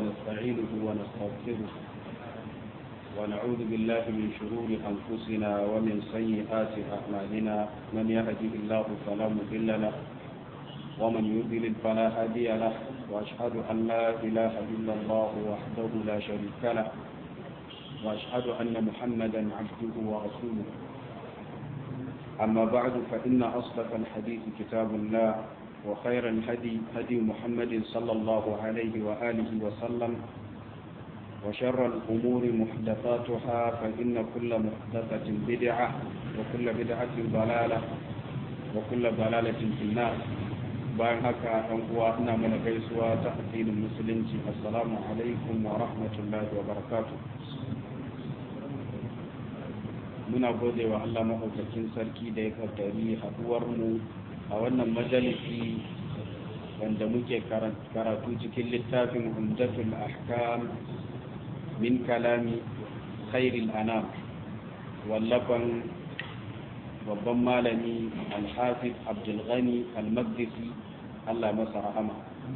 ونستعينه ونستغفره ونعوذ بالله من شرور أنفسنا ومن سيئات أعمالنا من يهده الله فلا مضل له ومن يضلل فلا هادي له وأشهد أن لا إله إلا الله وحده لا شريك له وأشهد أن محمدا عبده ورسوله أما بعد فإن أصدق الحديث كتاب الله وخير الهدي هدي محمد صلى الله عليه وآله وسلم وشر الأمور محدثاتها فإن كل محدثة بدعة وكل بدعة ضلالة وكل ضلالة في النار bayan haka ɗan uwa ina mana gaisuwa ta addinin musulunci assalamu alaikum wa rahmatullahi wa barakatu muna gode wa Allah maɗaukakin sarki da ya kaddari haɗuwar mu a wannan majalisi wanda muke karatu cikin littafin umdatul ahkam min kalami khairil anam wallafan babban malami alhafiz abdulghani almaqdisi allah masa rahama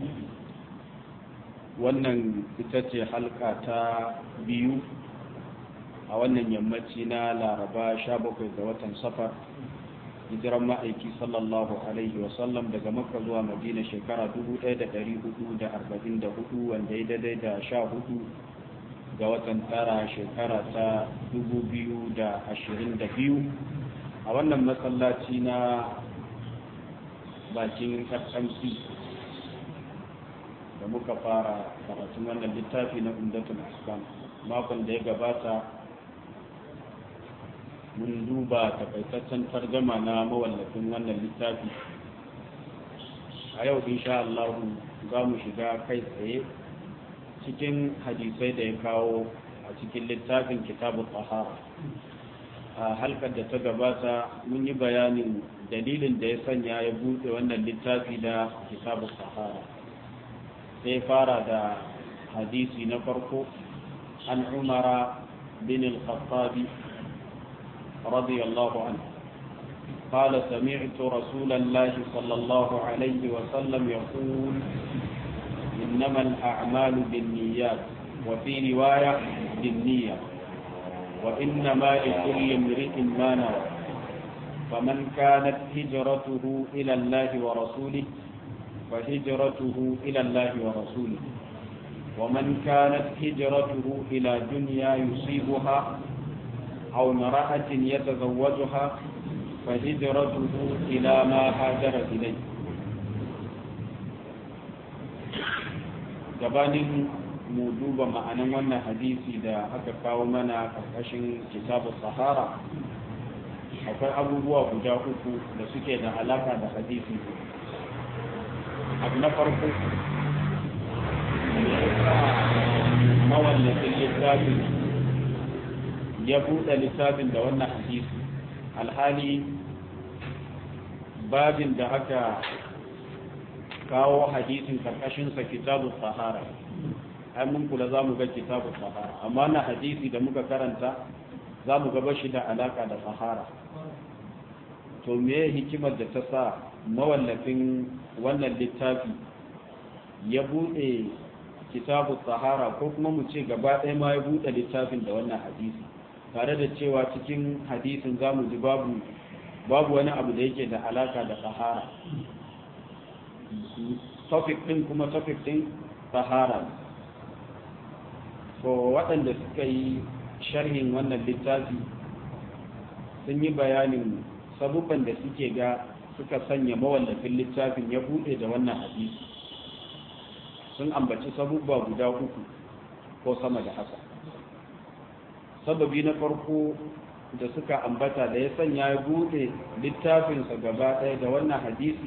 wannan ita ce halka ta biyu a wannan yammaci na laraba 17 ga watan safar hijiran ma'aiki sallallahu alaihi wasallam daga makka zuwa madina shekara 1444 wanda ya daidai da 14 ga watan tara shekara ta 2022 a wannan masallaci na bakin fmc da muka fara karatun wannan littafi na umdatul ahkam makon da ya gabata mun duba takaitaccen targama na mawallafin wannan littafi a yau insha Allah za mu shiga kai tsaye cikin hadisai da ya kawo a cikin littafin kitabun tahara a halkar da ta gabata mun yi bayanin dalilin da ya sanya ya buɗe wannan littafi da kitabun tahara sai fara da hadisi na farko an umara bin al-khattabi radiyallahu anhu قال سمعت رسول الله صلى الله عليه وسلم يقول إنما الأعمال بالنيات وفي رواية بالنية وإنما لكل امرئ ما نوى فمن كانت هجرته إلى الله ورسوله فهجرته إلى الله ورسوله ومن كانت هجرته إلى دنيا يصيبها أو امرأة يتزوجها فهجرته إلى ما هاجر إليه gabanin mu duba ma'anan wannan hadisi da aka kawo mana karkashin kitabu sahara akwai abubuwa guda uku da suke da alaka da hadisi abu na farko mawallafin littafin ya buɗe littafin da wannan hadisi alhali babin da aka kawo hadisin karkashinsa kitabu sahara ai mun kula za mu ga kitabu sahara amma na hadisi da muka karanta za mu gaba shi da alaka da sahara to me hikimar da ta sa mawallafin wannan littafi ya buɗe kitabu sahara ko kuma mu ce gaba ɗaya ma ya buɗe littafin da wannan hadisi tare da cewa cikin hadisin za mu ji babu babu wani abu da yake da alaka da sahara topic din kuma topic din sahara so waɗanda suka yi sharhin wannan littafi sun yi bayanin sabubban da suke ga suka sanya mawallafin littafin ya buɗe da wannan hadisi sun ambaci sabubba guda uku ko sama da haka sababi na farko da suka ambata da ya sanya ya buɗe littafinsa gaba ɗaya da wannan hadisi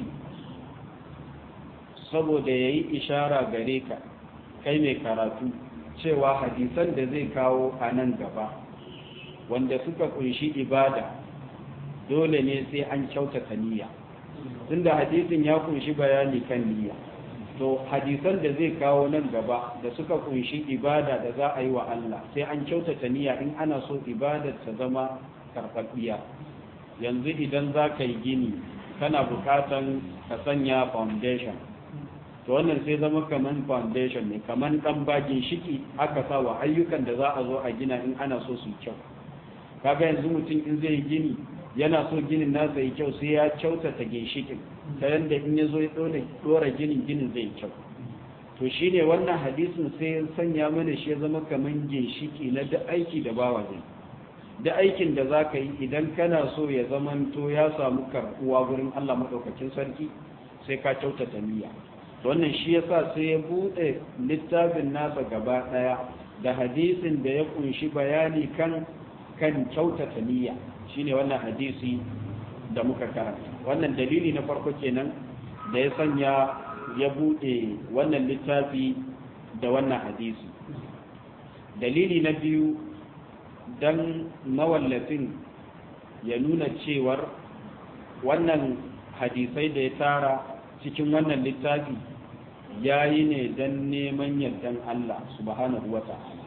saboda ya yi ishara gare ka kai mai karatu cewa hadisan da zai kawo a nan gaba wanda suka kunshi ibada dole ne sai an kyautata niyya tunda hadisin ya kunshi bayani kan niyya to hadisan da zai kawo nan gaba da suka kunshi ibada da za a yi wa Allah sai an kyautata niyya in ana so ibadar ta zama karfafiya yanzu idan za ka yi gini kana bukatan ka sanya foundation to wannan sai zama kaman foundation ne kaman dan bagin shiki aka sa wa ayyukan da za a zo a gina in ana so su kyau kaga yanzu mutum in zai gini yana so ginin nasa yi kyau sai ya kyautata ginshikin ta yadda in ya zo ya dora ginin ginin zai kyau to shi ne wannan hadisin sai ya sanya mana shi ya zama kamar ginshiki na duk aiki da bawa zai duk aikin da za ka yi idan kana so ya zamanto ya samu karɓuwa gurin allah maɗaukakin sarki sai ka kyautata niyya wannan shi yasa sai ya buɗe littafin nasa gaba ɗaya da hadisin da ya kunshi bayani kan kan kyautata niyya shine wannan hadisi da muka karanta wannan dalili na farko kenan da ya sanya ya bude wannan littafi da wannan hadisi dalili na biyu dan mawallafin ya nuna cewar wannan hadisai da ya tara cikin wannan littafi ya yi ne don neman yardan Allah subhanahu wa ta'ala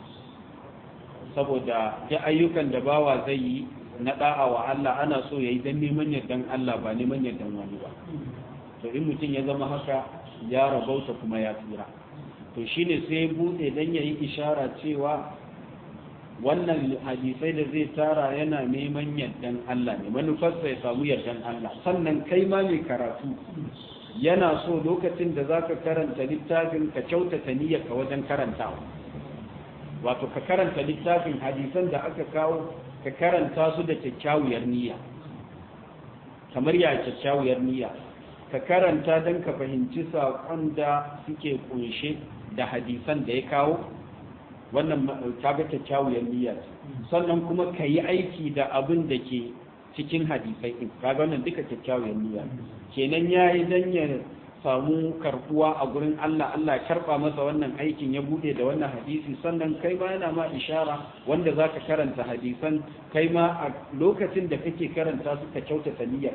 saboda ya ayyukan da bawa zai yi na da'a wa Allah ana so ya yi don neman yardan Allah ba neman yardan wani ba to in mutum ya zama haka ya rabauta kuma ya tsira to shine sai bude dan yayi ishara cewa wannan hadisai da zai tara yana neman yardan Allah ne manufarsa ya samu yardan Allah sannan kai ma mai karatu yana so lokacin da zaka karanta littafin ka kyautata niyyarka wajen karantawa wato ka karanta littafin hadisan da aka kawo ka karanta su da kyakkyawar niyya kamar ya kyakkyawar niyya ka karanta don ka fahimci saƙon da suke kunshe da hadisan da ya kawo wannan kaga kyakkyawar niyya sannan kuma ka yi aiki da abin da ke cikin hadisai ɗin kaga wannan duka kyakkyawar niyya kenan ya yi don ya samu karbuwa a gurin Allah Allah ya karba masa wannan aikin ya bude da wannan hadisi sannan kai ma yana ma ishara wanda zaka karanta hadisan kai ma a lokacin da kake karanta su ka kyautata niyyar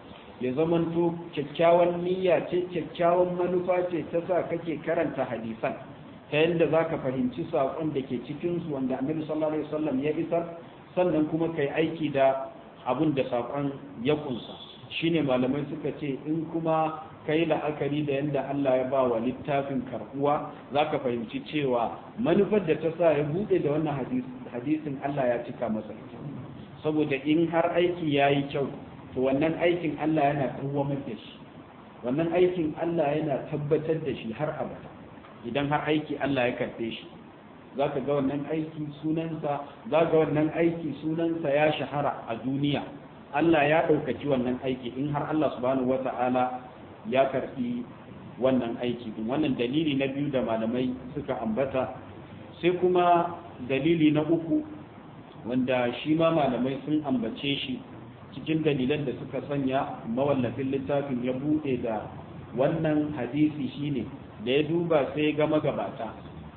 ya zamanto kyakkyawan niyya ce kyakkyawan manufa ce ta sa kake karanta hadisan ta yadda zaka fahimci saƙon da ke cikin su wanda Annabi sallallahu alaihi wasallam ya isar sannan kuma kai aiki da abun da saƙon ya kunsa shine malamai suka ce in kuma kai la'akari da yadda Allah ya ba wa littafin karbuwa za ka fahimci cewa manufar da ta sa ya buɗe da wannan hadisin Allah ya cika masa ita saboda in har aiki ya yi kyau to wannan aikin Allah yana kawwamar da shi wannan aikin Allah yana tabbatar da shi har abada idan har aiki Allah ya karɓe shi za ka ga wannan aiki sunansa za ga wannan aiki sunansa ya shahara a duniya Allah ya ɗaukaci wannan aiki in har Allah subhanahu wata'ala ya karbi wannan aiki din wannan dalili na biyu da malamai suka ambata sai kuma dalili na uku wanda shi ma malamai sun ambace shi cikin dalilan da suka sanya mawallafin littafin ya bude da wannan hadisi shine da ya duba sai ga magabata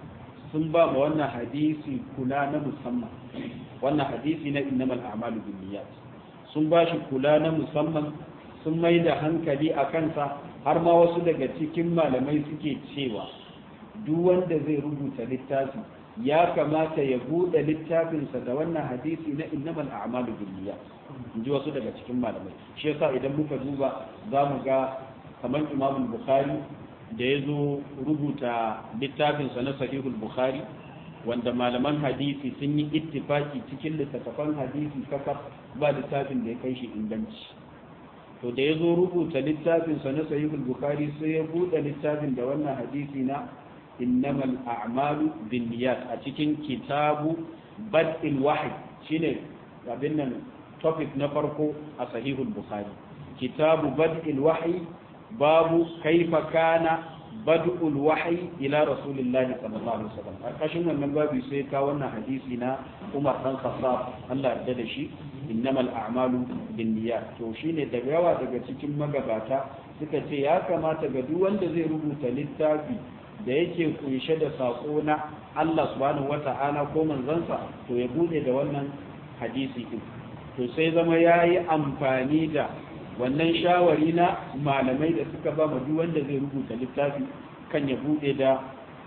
sun ba ma wannan hadisi kula na musamman wannan hadisi na innamal a'malu binniyat sun ba shi kula na musamman sun mai da hankali a kansa har ma wasu daga cikin malamai suke cewa duk wanda zai rubuta littafi ya kamata ya buɗe littafinsa da wannan hadisi na innamal a'malu binniyat in ji wasu daga cikin malamai shi yasa idan muka duba za mu ga kamar imam bukhari da ya zo rubuta littafinsa na sahihul bukhari wanda malaman hadisi sun yi ittifaki cikin littattafan hadisi kakaf ba littafin da ya kai shi inganci to da ya zo rubuta littafinsa na sahihul bukhari sai ya buɗe littafin da wannan hadisi na innamal a'malu binniyat a cikin kitabu bad'il wahyi shine abin nan topic na farko a sahihul bukhari kitabu bad'il wahyi babu kaifa kana bad'ul wahyi ila rasulillahi sallallahu alaihi wasallam a kashin wannan babu sai ka wannan hadisi na Umar dan Khattab Allah ya da shi innamal a'malu binniyat to shine da yawa daga cikin magabata suka ce ya kamata ga duk wanda zai rubuta littafi da yake kunshe da sako na Allah subhanahu wata'ala ko manzansa to ya bude da wannan hadisi din to sai zama yayi amfani da wannan shawari na malamai da suka ba mu duk wanda zai rubuta littafi kan ya bude da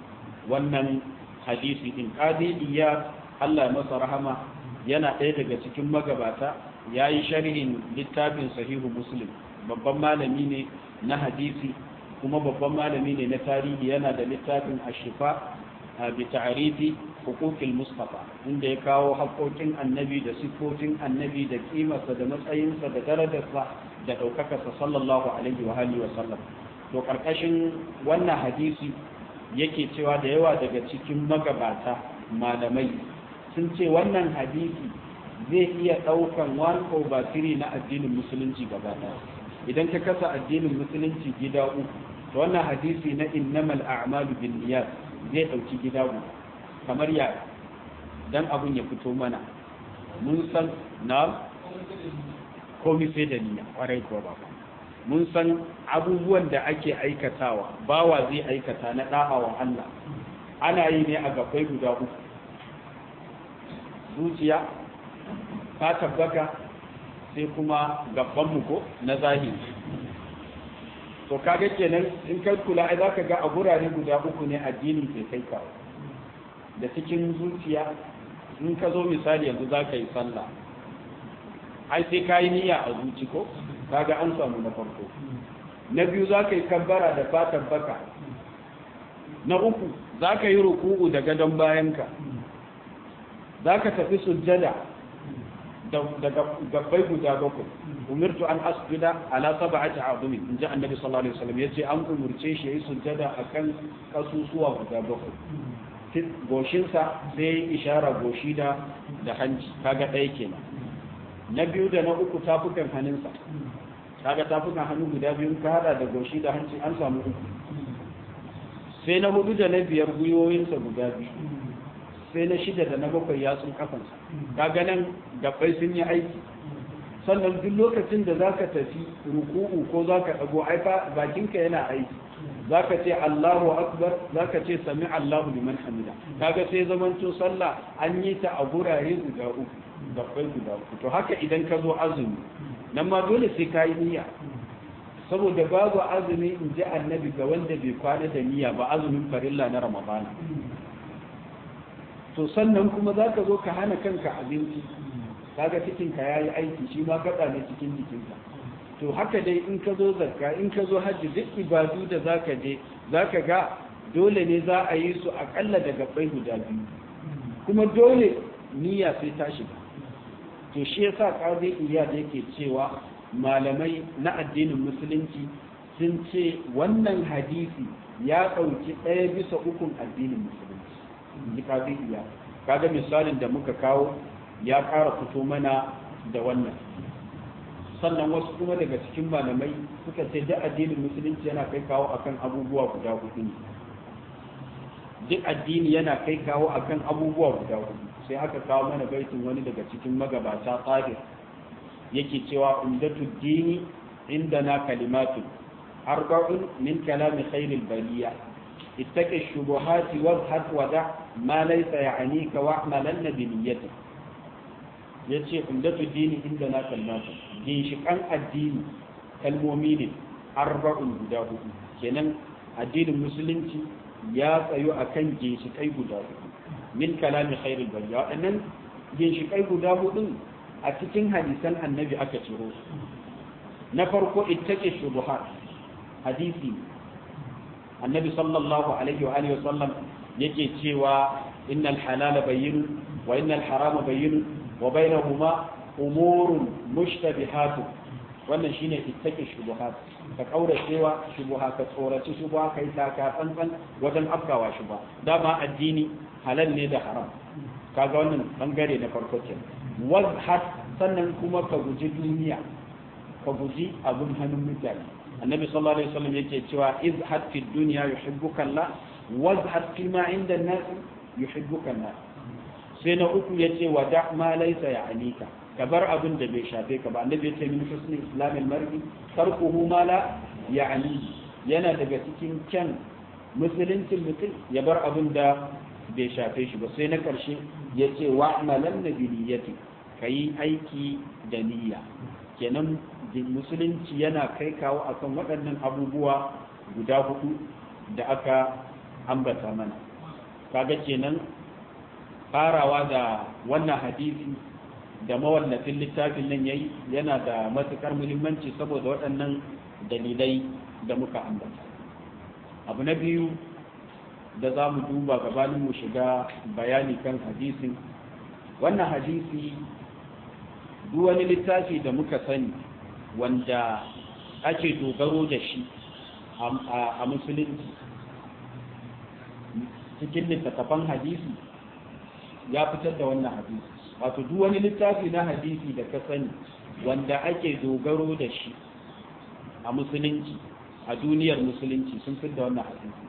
wannan hadisi din qadi iya Allah ya masa rahama yana ɗaya daga cikin magabata ya yi sharhin littafin sahihu muslim babban malami ne na hadisi kuma babban malami ne na tarihi yana da littafin ashifa bi ta'rifi hukukil mustafa inda ya kawo haƙoƙin annabi da siffofin annabi da kimarsa da matsayinsa da darajarsa da ɗaukakarsa sallallahu alaihi wa alihi wa sallam to ƙarƙashin wannan hadisi yake cewa da yawa daga cikin magabata malamai sun ce wannan hadisi zai iya ɗaukan one over three na addinin musulunci gaba ɗaya idan ka kasa addinin musulunci gida uku to wannan hadisi na innamal a'malu bin niyyat zai ɗauki gida uku kamar ya dan abun ya fito mana mun san na komai sai da niyya kwarai ko ba mun san abubuwan da ake aikatawa bawa zai aikata na da'awan Allah ana yi ne a gabai guda uku zuciya ta tabbaka sai kuma gabanmu ko na zahiri to kaga kenan in kai kula ai zaka ga a gurare guda uku ne addini ke kai kawo da cikin zuciya in ka zo misali yanzu zaka yi sallah ai sai ka yi niyya a zuci ko kaga an samu na farko na biyu zaka yi kabbara da fatan baka na uku zaka yi ruku'u da gadon bayanka zaka tafi sujjada da gabbai guda bakwai umirtu an asjuda ala sab'ati azumi in ji annabi sallallahu alaihi wasallam yace an umurce shi yayi sujjada akan kasusuwa guda bakwai goshinsa sai ishara goshi da da hanci kaga ɗaya kenan na biyu da na uku tafukan hannunsa kaga tafukan hannu guda biyu ka hada da goshi da hanci an samu uku sai na hudu da na biyar gwiwoyinsa guda biyu sai na shida da na bakwai yatsun kafansa kaga nan gabbai sun yi aiki sannan duk lokacin da zaka tafi ruku'u ko zaka dago ai fa bakinka yana aiki zaka ce Allahu akbar zaka ce sami Allahu liman hamida kaga sai zamanto sallah an yi ta a gurare guda uku gabbai guda uku to haka idan ka zo azumi nan ma dole sai ka yi niyya saboda babu azumi in ji annabi ga wanda bai kwana da niyya ba azumin farilla na ramadana to sannan kuma za ka zo ka hana kanka abinci kaga cikinka ya yi aiki shi ma gaɗa ne cikin jikinka to haka dai in ka zo zakka in ka zo hajji duk ibadu da za ka je za ka ga dole ne za a yi su aƙalla da gabbai guda biyu kuma dole niyya sai ta shiga to shi yasa qadi iyad yake cewa malamai na addinin musulunci sun ce wannan hadisi ya ɗauki ɗaya bisa ukun addinin musulunci ji qadi iyad kaga misalin da muka kawo ya ƙara fito mana da wannan sannan wasu kuma daga cikin malamai suka ce duk addinin musulunci yana kai kawo akan abubuwa guda hudu ne duk addini yana kai kawo akan abubuwa guda hudu sai aka kawo mana baitin wani daga cikin magabata tsahir yake cewa umdatu dini indana kalimatu arba'un min kalami khairil baliya ittaqi shubuhati wazhad wada ma laysa ya'nika wa'malan bi niyyatik yace umdatu dini indana kalimatu ginshikan addini kalmomi ne arba'un guda hudu kenan addinin musulunci ya tsayo akan ginshikai guda hudu min kalami khairul bariya waɗannan ginshikai guda hudu a cikin hadisan annabi aka ciro su na farko ittaqi shubuhat hadisi annabi sallallahu alaihi wa alihi wasallam yake cewa innal halala bayyin wa innal harama bayyin wa bainahuma umurun mushtabihatun wannan shine ittaqi shubuhat ka kaura cewa shubuha ka tsoraci shubuha kai taka tsantsan wajen afkawa shubuha dama addini halal ne da haram kaga wannan bangare na farko ke wazhat sannan kuma ka guji duniya ka guji abun hannun mutane annabi sallallahu alaihi wasallam yake cewa izhad fi dunya yuhibbuka Allah wazhad fi ma inda an-nas yuhibbuka Allah sai na uku yace wada ma laysa ya'nika ka bar abin da bai shafe ka ba annabi yace min husni islamil mar'i tarkuhu ma la ya'ni yana daga cikin kyan musuluncin mutum ya bar abin da bai shafe shi ba sai na ƙarshe ya ce wa amalan na biniyati ka yi aiki da niyya kenan musulunci yana kai kawo akan waɗannan abubuwa guda hudu da aka ambata mana kaga kenan farawa da wannan hadisi da mawallafin littafin nan yayi yana da matukar muhimmanci saboda waɗannan dalilai da muka ambata abu na biyu da za mu duba gabanin mu shiga bayani kan hadisin wannan hadisi duk wani littafi da muka sani wanda ake dogaro da shi a musulunci cikin littattafan hadisi ya fitar da wannan hadisi wato duk wani littafi na hadisi da ka sani wanda ake dogaro da shi a musulunci a duniyar musulunci sun fitar da wannan hadisi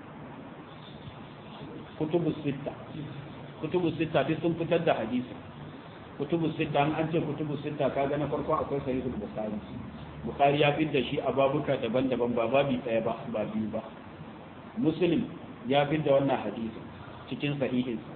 kutubu sitta kutubu sitta duk sun fitar da hadisi kutubu sitta an ce kutubu sitta kaga na farko akwai sahihul bukhari bukhari ya fitar da shi a babuka daban-daban ba babi ɗaya ba ba biyu ba muslim ya fitar da wannan hadisi cikin sahihinsa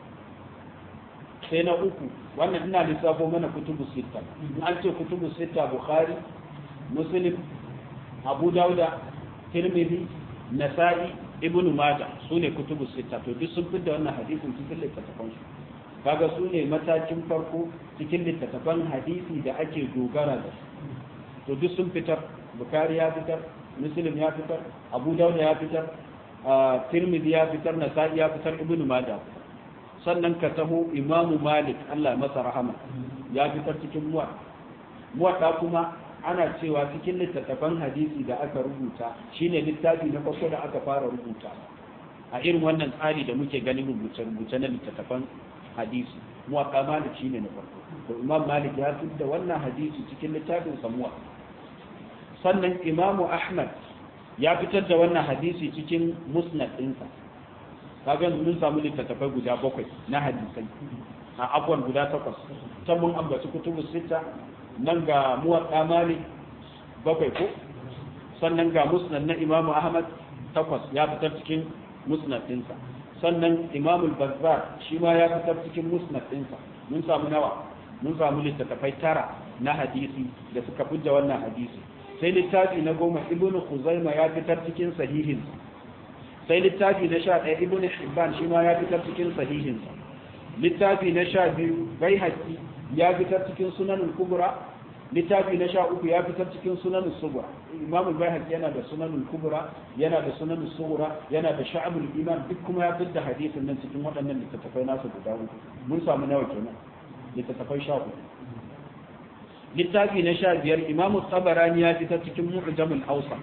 sai na uku wannan ina lissafo mana kutubu sitta in an ce kutubu sitta bukhari muslim abu dauda tirmidhi nasa'i ibnu majah su ne kutubu sitta to duk sun fitar wannan hadisin cikin littattafan su kaga su ne matakin farko cikin littattafan hadisi da ake dogara da su to duk sun fitar bukhari ya fitar muslim ya fitar abu dauda ya fitar tirmidhi ya fitar nasa'i ya fitar ibnu majah sannan ka taho imamu malik Allah masa rahama ya fitar cikin muwa muwaɗa kuma ana cewa cikin littattafan hadisi da aka rubuta shine littafi na farko da aka fara rubuta a irin wannan tsari da muke ganin rubuce-rubuce na littattafan hadisi muwaɗa malik shine na farko to imam malik ya fitar da wannan hadisi cikin littafin samuwa sannan imamu ahmad ya fitar da wannan hadisi cikin musnad ɗinsa kaga mun samu littattafai guda bakwai na hadisai a abuwan guda takwas can mun ambaci kutubu sita nan ga muwaɗa malik bakwai ko sannan ga musnad na imamu ahmad takwas ya fitar cikin musnad ɗinsa sannan imamu bazzar shi ma ya fitar cikin musnad ɗinsa mun samu nawa mun samu littattafai tara na hadisi da suka fidda wannan hadisi sai littafi na goma ibnu khuzaima ya fitar cikin sahihinsa sai littafi na sha ɗaya ibn hibban shi ma ya fitar cikin sahihinsa littafi na sha biyu bai haƙi ya fitar cikin sunanin kubura littafi na sha uku ya fitar cikin sunanin sugura imamu bai haƙi yana da sunanin kubura yana da sunanin sugura yana da sha'abul iman duk kuma ya fitar da hadisin nan cikin waɗannan littattafai nasu guda uku mun samu nawa kenan littattafai sha uku littafi na sha biyar imamu tabarani ya fitar cikin mu'jamul hausa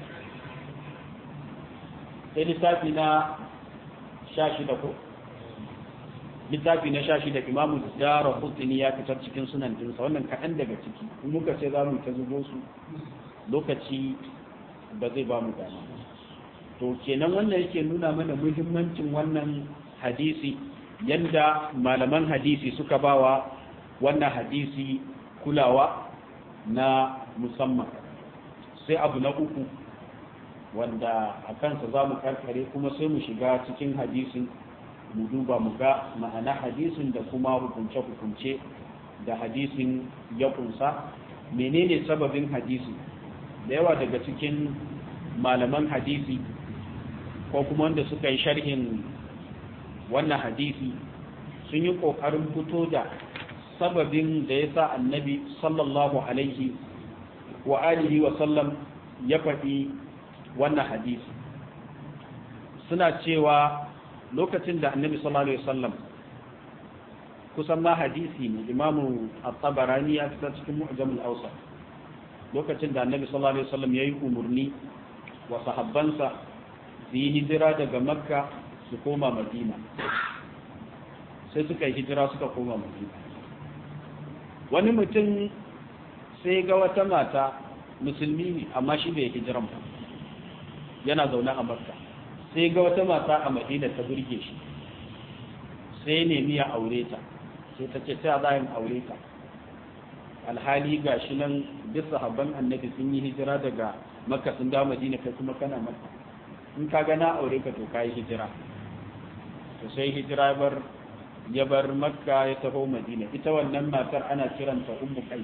sai littafi na sha shida ko littafi na sha shida imamu dara hutuni ya fitar cikin sunan dinsa wannan kaɗan daga ciki in muka ce za mu ta zubo su lokaci ba zai ba mu dama to kenan wannan yake nuna mana muhimmancin wannan hadisi yanda malaman hadisi suka bawa wannan hadisi kulawa na musamman sai abu na uku wanda a kansa za mu karkare kuma sai mu shiga cikin hadisin mu duba mu ga ma'ana hadisin da kuma hukunce-hukunce da hadisin ya kunsa menene sababin hadisi da yawa daga cikin malaman hadisi ko kuma wanda suka yi sharhin wannan hadisi sun yi ƙoƙarin fito da sababin da ya sa annabi sallallahu alaihi wa alihi wa sallam ya faɗi wannan hadisi suna cewa lokacin da annabi sallallahu alaihi wasallam kusan ma hadisi ne imamu at-tabarani ya fitar cikin mu'jamul awsat lokacin da annabi sallallahu alaihi wasallam yayi umurni wa sahabbansa su yi hijira daga makka su koma madina sai suka yi hijira suka koma madina wani mutum sai ga wata mata musulmi ne amma shi bai hijiran ba yana zaune a makka sai ga wata mata a madina ta burge shi sai nemi ya aure ta sai ta ce ta za yin aure ta alhali ga shi nan duk sahabban annabi sun yi hijira daga makka sun dawo madina kai kuma kana makka in ka ga na aure ka to ka yi hijira to sai hijira bar ya bar makka ya taho madina ita wannan matar ana kiranta ummu kai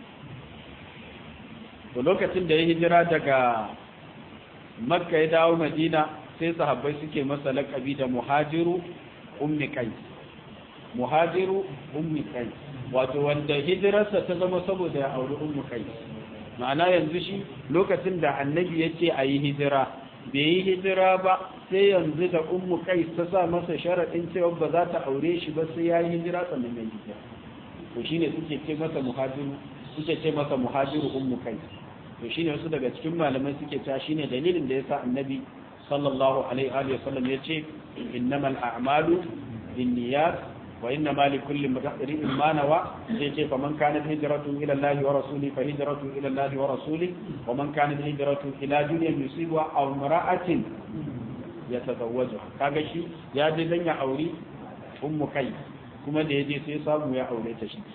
to lokacin da ya hijira daga makka ya dawo madina sai sahabbai suke masa laƙabi da muhajiru ummi kai muhajiru ummi kai wato wanda hijirarsa ta zama saboda ya auri ummi kai ma'ana yanzu shi lokacin da annabi ya ce a yi hijira bai yi hijira ba sai yanzu da ummu kai ta sa masa sharaɗin cewa ba za ta aure shi ba sai ya yi hijira sannan ya hijira to shine suke ce masa muhajiru suke ce masa muhajiru ummu kai to shine wasu daga cikin malamai suke cewa shine dalilin da yasa annabi sallallahu alaihi wa sallam ya ce innamal a'malu binniyat wa inna ma likulli imrin ma nawa sai ce fa man kanat hijratu ila Allah wa rasuli fa hijratu ila Allah wa rasuli wa man kanat hijratu ila dunyan yusibu aw imra'atin yatazawwaju kaga shi ya je dan ya auri ummu kai kuma da yaje sai samu ya aure ta shi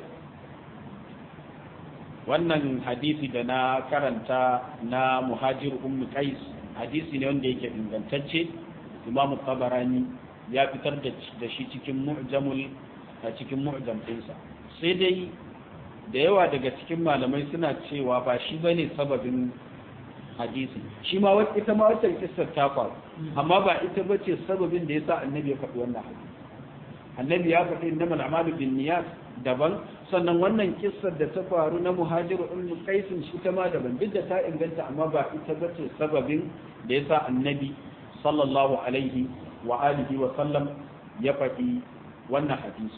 wannan hadisi da na karanta na muhajir ummu qais hadisi ne wanda yake ingantacce imam tabarani ya fitar da shi cikin mu'jamul a cikin mu'jam ɗinsa sai dai da yawa daga cikin malamai suna cewa ba shi bane sababin hadisi shi ma wata ita ma wata kissar ta faru amma ba ita bace sababin da yasa annabi ya faɗi wannan hadisi annabi ya faɗi innamal a'malu binniyat daban sannan wannan kissar da ta faru na muhajiru ummu qaisin shi ta ma daban duk da ta inganta amma ba ita bace sababin da yasa annabi sallallahu alaihi wa alihi wa sallam ya faɗi wannan hadisi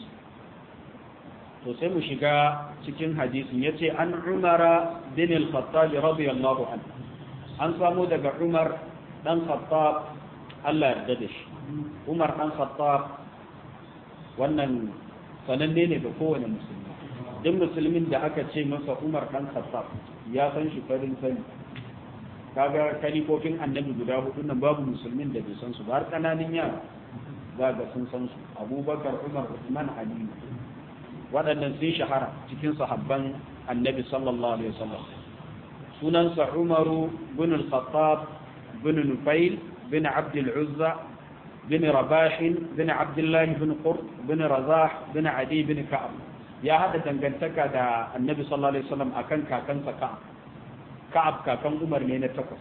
to sai mu shiga cikin hadisin yace an umara bin al-khattab radiyallahu anhu an samu daga umar dan khattab Allah yarda da shi umar dan khattab wannan sananne ne ga kowane musulmi duk musulmin da aka ce masa umar dan khattab ya san shi farin sani kaga kalifofin annabi guda hudu nan babu musulmin da bai san su ba har kananin yara za ga sun san su abubakar umar usman ali waɗannan sun shahara cikin sahabban annabi sallallahu alaihi wasallam sunansa umaru bin al-khattab bin nufail bin abd al-uzza bin rabah bin abdullah bin qurt bin razah bin adi bin ka'ab ya hada dangantaka da annabi sallallahu alaihi wasallam akan kakansa ka'ab ka'ab kakan umar ne na takwas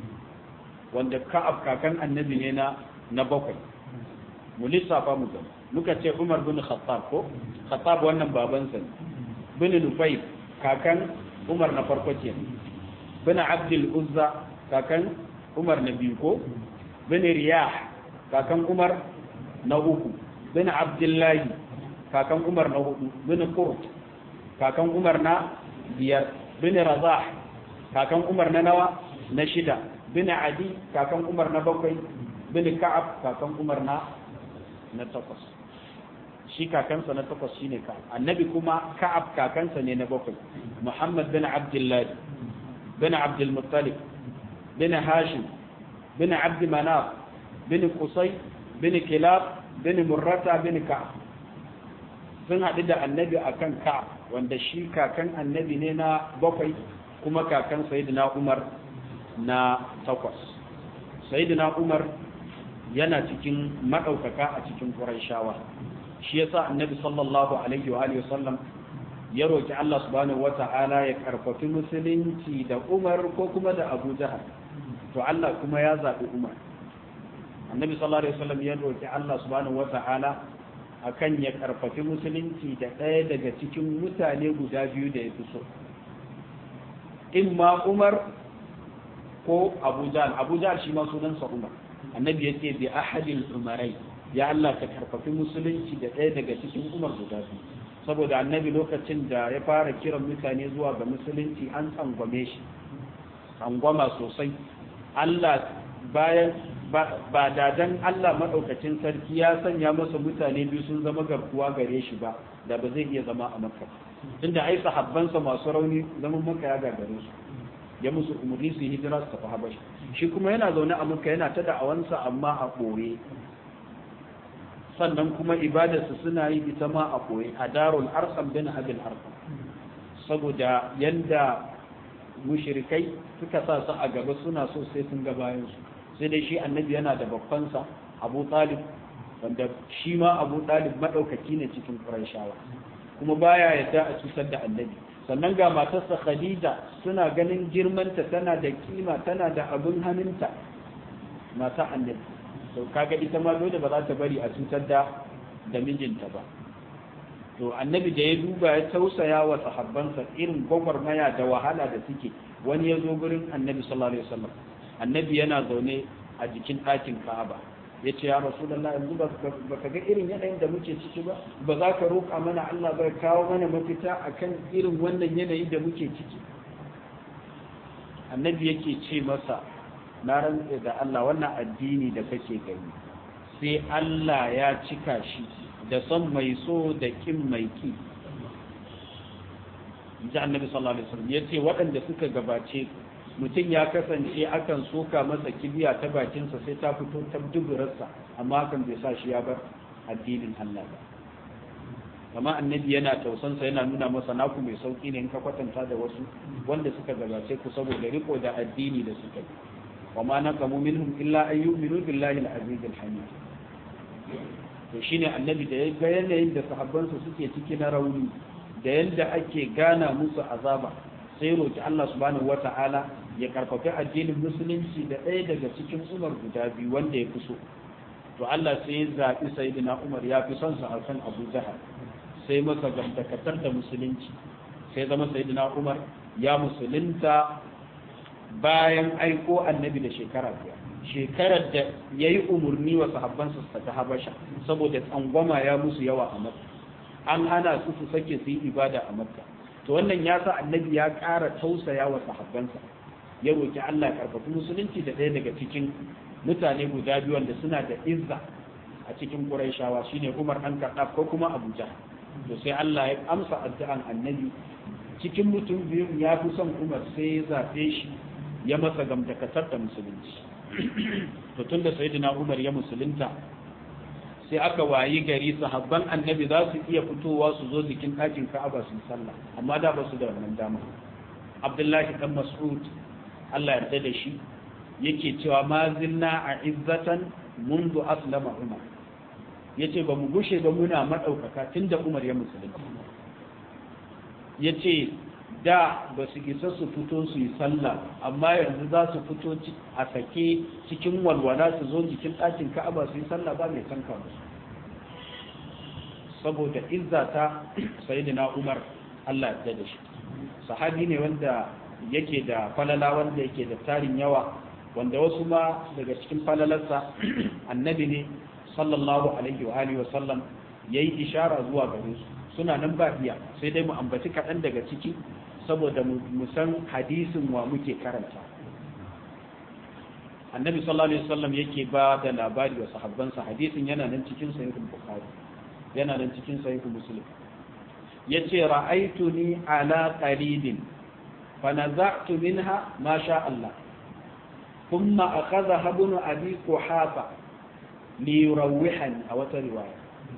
wanda ka'ab kakan annabi ne na na bakwai mu lissafa mu gaba muka ce umar bin khattab ko khattab wannan babansa ne bin nufai kakan umar na farko ke bin abdul uzza kakan umar na biyu ko bin riyah kakan umar na uku bin abdullahi kakan umar na hudu bin qurt kakan umar na biyar bin razah kakan umar na nawa na shida bin adi kakan umar na bakwai bin ka'ab kakan umar na na takwas shi kakansa na takwas shine ka'ab annabi kuma ka'ab kakansa ne na bakwai muhammad bin abdullahi bin abdul muttalib bin hashim bin abd manaf bin qusay bin kilab bin murrata bin ka'ab sun haɗu da annabi akan ka'ab wanda shi kakan annabi ne na bakwai kuma kakan sayyidina umar na takwas sayyidina umar yana cikin maɗaukaka a cikin ƙurayshawa shi yasa annabi sallallahu alaihi wa alihi wasallam ya roki Allah subhanahu wata'ala ya karfafi musulunci da Umar ko kuma da Abu Jahal to Allah kuma ya zaɓi Umar annabi sallallahu alaihi wasallam ya roki Allah subhanahu wata'ala akan ya karfafi musulunci da ɗaya daga cikin mutane guda biyu da ya fi so imma Umar ko Abu Jahal Abu Jahal shi ma sunansa Umar annabi ya ce bi ahadil umarai ya Allah ka karfafi musulunci da ɗaya daga cikin umar guda biyu saboda annabi lokacin da ya fara kiran mutane zuwa ga musulunci an tsangwame shi tsangwama sosai Allah bayan ba da dan Allah maɗaukacin sarki ya sanya masa mutane biyu sun zama garkuwa gare shi ba da ba zai iya zama a makka tunda ai sahabbansa masu rauni zaman makka ya gagare su ya musu umarni su hijira su tafi habashi shi kuma yana zaune a makka yana ta da'awansa amma a ɓoye sannan kuma ibadarsu suna yi ita ma a ɓoye a darul arsam bin abin arsam saboda yanda mushrikai suka sa su a gaba suna so sai sun ga bayansu sai dai shi annabi yana da babbansa abu talib wanda shi ma abu talib maɗaukaki ne cikin ƙurayshawa kuma baya yadda a cutar da annabi sannan ga matarsa khadija suna ganin girmanta tana da kima tana da abin hannunta mata annabi to kaga ita ma dole ba za ta bari a cutar da da mijinta ba to annabi da ya duba ya tausaya wa sahabbansa irin gwagwarmaya da wahala da suke wani ya zo gurin annabi sallallahu alaihi wasallam annabi yana zaune a jikin ɗakin ka'aba ya ce ya rasulallah yanzu ba ka ga irin yanayin da muke ciki ba ba za ka roƙa mana Allah bai kawo mana mafita akan irin wannan yanayi da muke ciki annabi yake ce masa na rantse da Allah wannan addini da kake gani sai Allah ya cika shi da son mai so da kin mai ki ji annabi sallallahu alaihi wasallam yace waɗanda suka gabace mutum ya kasance akan soka masa kibiya ta bakinsa sai ta fito ta duburarsa amma hakan bai sa shi ya bar addinin Allah ba kama annabi yana tausansa yana nuna masa naku mai sauki ne in ka kwatanta da wasu wanda suka gabace ku saboda riko da addini da suka yi wa ma naqamu minhum illa an yu'minu billahi al-aziz al-hamid to shine annabi da ya ga yanayin da sahabbansa suke ciki na rauni da yanda ake gana musu azaba sai roki Allah subhanahu wata'ala ya karfafi addinin musulunci da ɗaya daga cikin umar guda biyu wanda ya fi so to Allah sai ya zaɓi sayyidina Umar ya fi son sa akan Abu Jahal sai masa gamtakatar da musulunci sai zama sayyidina Umar ya musulunta bayan aiko annabi da shekara biyar shekarar da ya yi umarni wa sahabbansa su ta habasha saboda tsangwama ya musu yawa a makka an hana su su sake su yi ibada a makka to wannan ya sa annabi ya ƙara tausaya wa sahabbansa ya roki Allah ya karfafi musulunci da ɗaya daga cikin mutane guda biyu wanda suna da izza a cikin Qurayshawa shine Umar dan Khattab ko kuma Abu Jahl to sai Allah ya amsa addu'an annabi cikin mutum biyu ya fi son Umar sai ya zafe shi ya masa gamdakatar da musulunci to tun da sayyidina Umar ya musulunta sai aka wayi gari sahabban annabi za su iya fitowa su zo jikin ɗakin Ka'aba su sallah amma da ba su da wannan dama Abdullahi dan Mas'ud Allah yarda da shi yake cewa ma zinna a izzatan mundu aslama Umar yace ba mu gushe ba muna madaukaka tunda Umar ya musulunta yace da ba su isa su fito su yi sallah amma yanzu za su fito a sake cikin walwala su zo jikin ɗakin ka'aba su yi sallah ba mai tanka musu saboda izza ta sayyidina umar allah ya da shi sahabi ne wanda yake da falala wanda yake da tarin yawa wanda wasu ma daga cikin falalarsa annabi ne sallallahu alaihi wa alihi wa sallam yayi ishara zuwa gare su suna nan ba iya sai dai mu ambaci kaɗan daga ciki saboda mu san hadisin wa muke karanta annabi sallallahu alaihi wasallam yake ba da labari wa sahabbansa hadisin yana nan cikin sahihul bukhari yana nan cikin sahihul muslim yace ra'aytuni ala qaridin fa naza'tu minha ma sha Allah thumma akhadha ibn abi quhafa li yurawwihani aw riwaya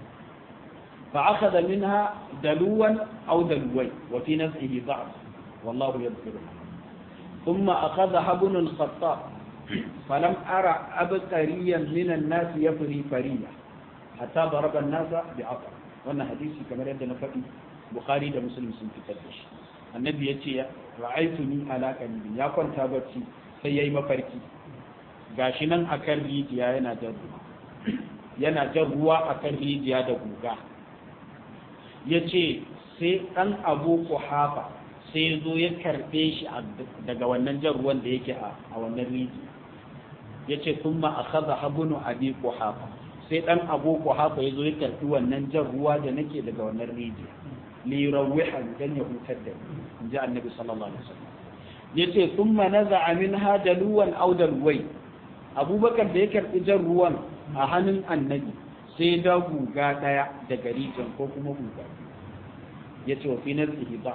فأخذ منها دلوا أو دلوي وفي نزعه ضعف والله يغفر ثم أخذها ابن الخطاب فلم أرى أبتريا من الناس يفري فريا حتى ضرب الناس بعطر وانا حديثي كما يبدأ نفقي بخاري دا مسلم سن فتدش النبي يتي رأيتني على قلبي يا كنت بتي سيئي مفركي gashinan akan rijiya yana jan ruwa yana jan ruwa akan rijiya da guga ya ce sai ɗan abu hafa sai zo ya karɓe shi daga wannan jan ruwan da yake a wannan rijiya ya ce sun ma a kaza habunu abi hafa sai ɗan abu hafa ya zo ya karɓi wannan jan ruwa da nake daga wannan rijiya lirawwihan dan ya hutar da in ji annabi sallallahu alaihi wasallam ya ce sun ma naza amin ha daluwan au dalwai abubakar da ya karɓi jan ruwan a hannun annabi sai da guga ɗaya daga rijin ko kuma guga ya ce wa fi nazihi ba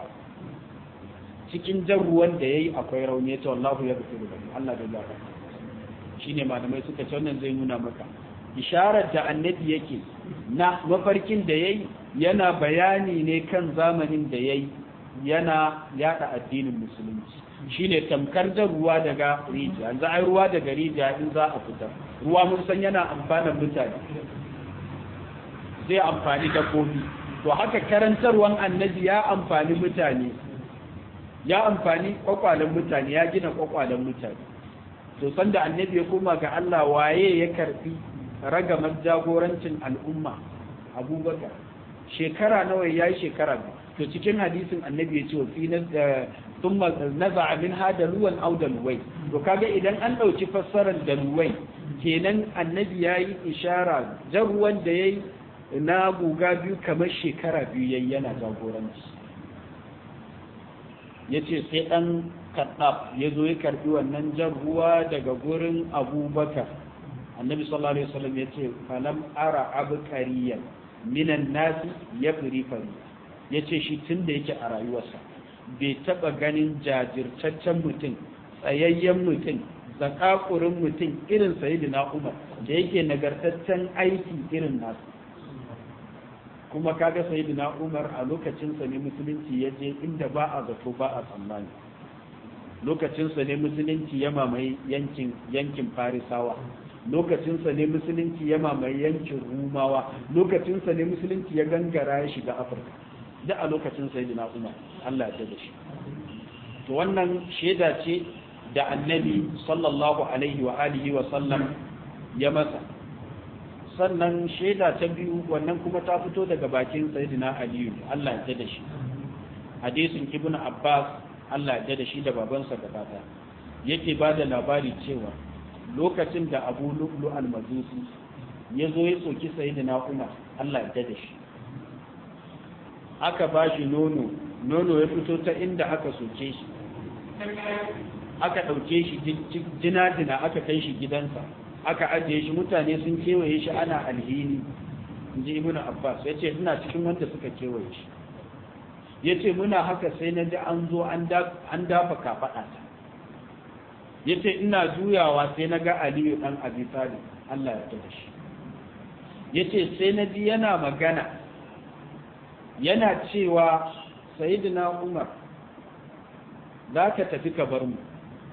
cikin jan ruwan da ya yi akwai rauni ya ce wallahu ya rufe da Allah da zaka shi ne malamai suka ce wannan zai nuna maka isharar da annabi yake na mafarkin da ya yi yana bayani ne kan zamanin da ya yi yana yada addinin musulunci shine tamkar da ruwa daga rijiya yanzu ai ruwa daga rijiya in za a fitar ruwa mun san yana amfanar mutane zai amfani dabbobi to haka karantarwan annabi ya amfani mutane ya amfani kwakwalen mutane ya gina kwakwalen mutane to sanda annabi ya koma ga Allah waye ya karfi ragamar jagorancin al'umma abubakar shekara nawa ya yi shekara to cikin hadisin annabi ya ce wa fi thumma naza'a min hada luwan aw dalwai to kaga idan an ɗauki fassarar da ruwai kenan annabi ya yi ishara jan ruwan da ya yi na guga biyu kamar shekara biyu yayi yana jagoranci ya ce sai ɗan kaɗaf ya zo ya karɓi wannan jan ruwa daga gurin abubakar annabi sallallahu alaihi wasallam ya ce falam ara abkariyan minan nasi ya firi fari ya ce shi tun da yake a rayuwarsa bai taɓa ganin jajirtaccen mutum tsayayyen mutum zakakurin mutum irin sayidina umar da yake nagartaccen aiki irin nasu kuma kaga sayidina umar a lokacinsa ne musulunci ya je inda ba a zato ba a tsammani lokacinsa ne musulunci ya mamaye yankin yankin farisawa lokacinsa ne musulunci ya mamaye yankin rumawa lokacinsa ne musulunci ya gangara ya shiga afirka da a lokacin sayidina umar allah ya da shi to wannan shaida ce da annabi sallallahu alaihi wa alihi wa sallam ya masa sannan shaida ta biyu wannan kuma ta fito daga bakin sayyidina aliyu Allah ya da shi hadisin ibn abbas Allah ya da shi da babansa gabata yake ba da labari cewa lokacin da abu lu'lu al-majusi ya zo ya soki sayyidina umar Allah ya da shi aka ba shi nono nono ya fito ta inda aka soke shi aka ɗauke shi jina-jina aka kai shi gidansa aka ajiye shi mutane sun kewaye shi ana alhini in ji ibn abbas ya ce ina cikin wanda suka kewaye shi ya ce muna haka sai na ji an zo an dafa kafaɗa ta ya ce ina juyawa sai na ga aliyu ɗan abi talib allah ya da shi ya ce sai na ji yana magana yana cewa sayidina umar za ka tafi ka bar mu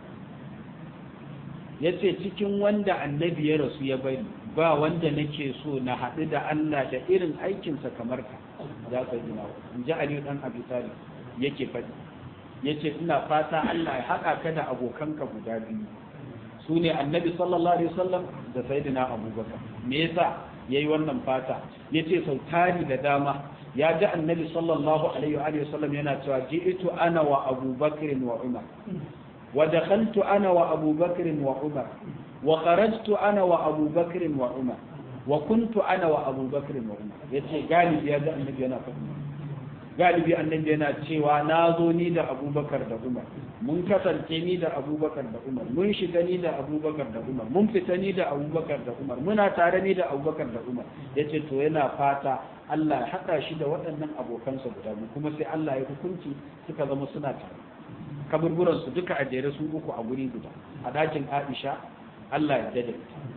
ya ce cikin wanda annabi ya rasu ya bari ba wanda nake so na haɗu da Allah da irin aikinsa kamar ka za ka yi nawa in ji Aliyu ɗan Abi Talib yake faɗi ya ce ina fata Allah ya haɗa ka da abokanka guda biyu su ne annabi sallallahu alaihi wasallam da sayyidina abubakar me yasa yayi wannan fata yace sau tari da dama ya ji annabi sallallahu alaihi wa sallam yana cewa ji'tu ana wa abubakar wa umar ودخلت أنا وأبو بكر وعمر وخرجت أنا وأبو بكر وعمر وكنت أنا وأبو بكر وعمر yace galibi ya ga annabi yana faɗi galibi annabi yana cewa na zo ni da abubakar da umar mun kasance ni da abubakar da umar mun shiga ni da abubakar da umar mun fita ni da abubakar da umar muna tare ni da abubakar da umar yace to yana fata Allah ya haɗa shi da waɗannan abokansa guda biyu kuma sai Allah ya hukunci suka zama suna tare kaburburansu duka a jere su uku a guri guda a dakin aisha allah ya dade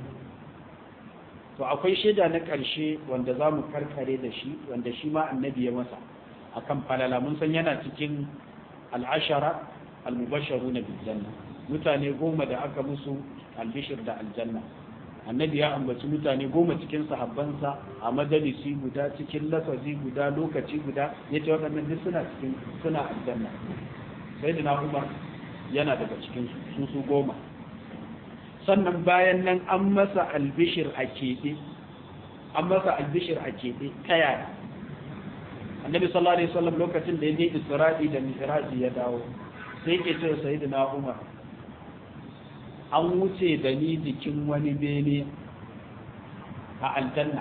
to akwai shaida na ƙarshe wanda za mu karkare da shi wanda shi ma annabi ya masa akan falala mun san yana cikin al'ashara al-mubasharu na biljanna mutane goma da aka musu albishir da aljanna annabi ya ambaci mutane goma cikin sahabbansa a majalisi guda cikin lafazi guda lokaci guda ya ce waɗannan duk suna cikin suna aljanna sai da umar yana daga cikin su su goma sannan bayan nan an masa albishir a keɓe an masa albishir a keɓe ta yaya annabi sallallahu alaihi wasallam lokacin da ya je isra'i da mi'raji ya dawo sai ke ce sayyidina umar an wuce da ni jikin wani bene a aljanna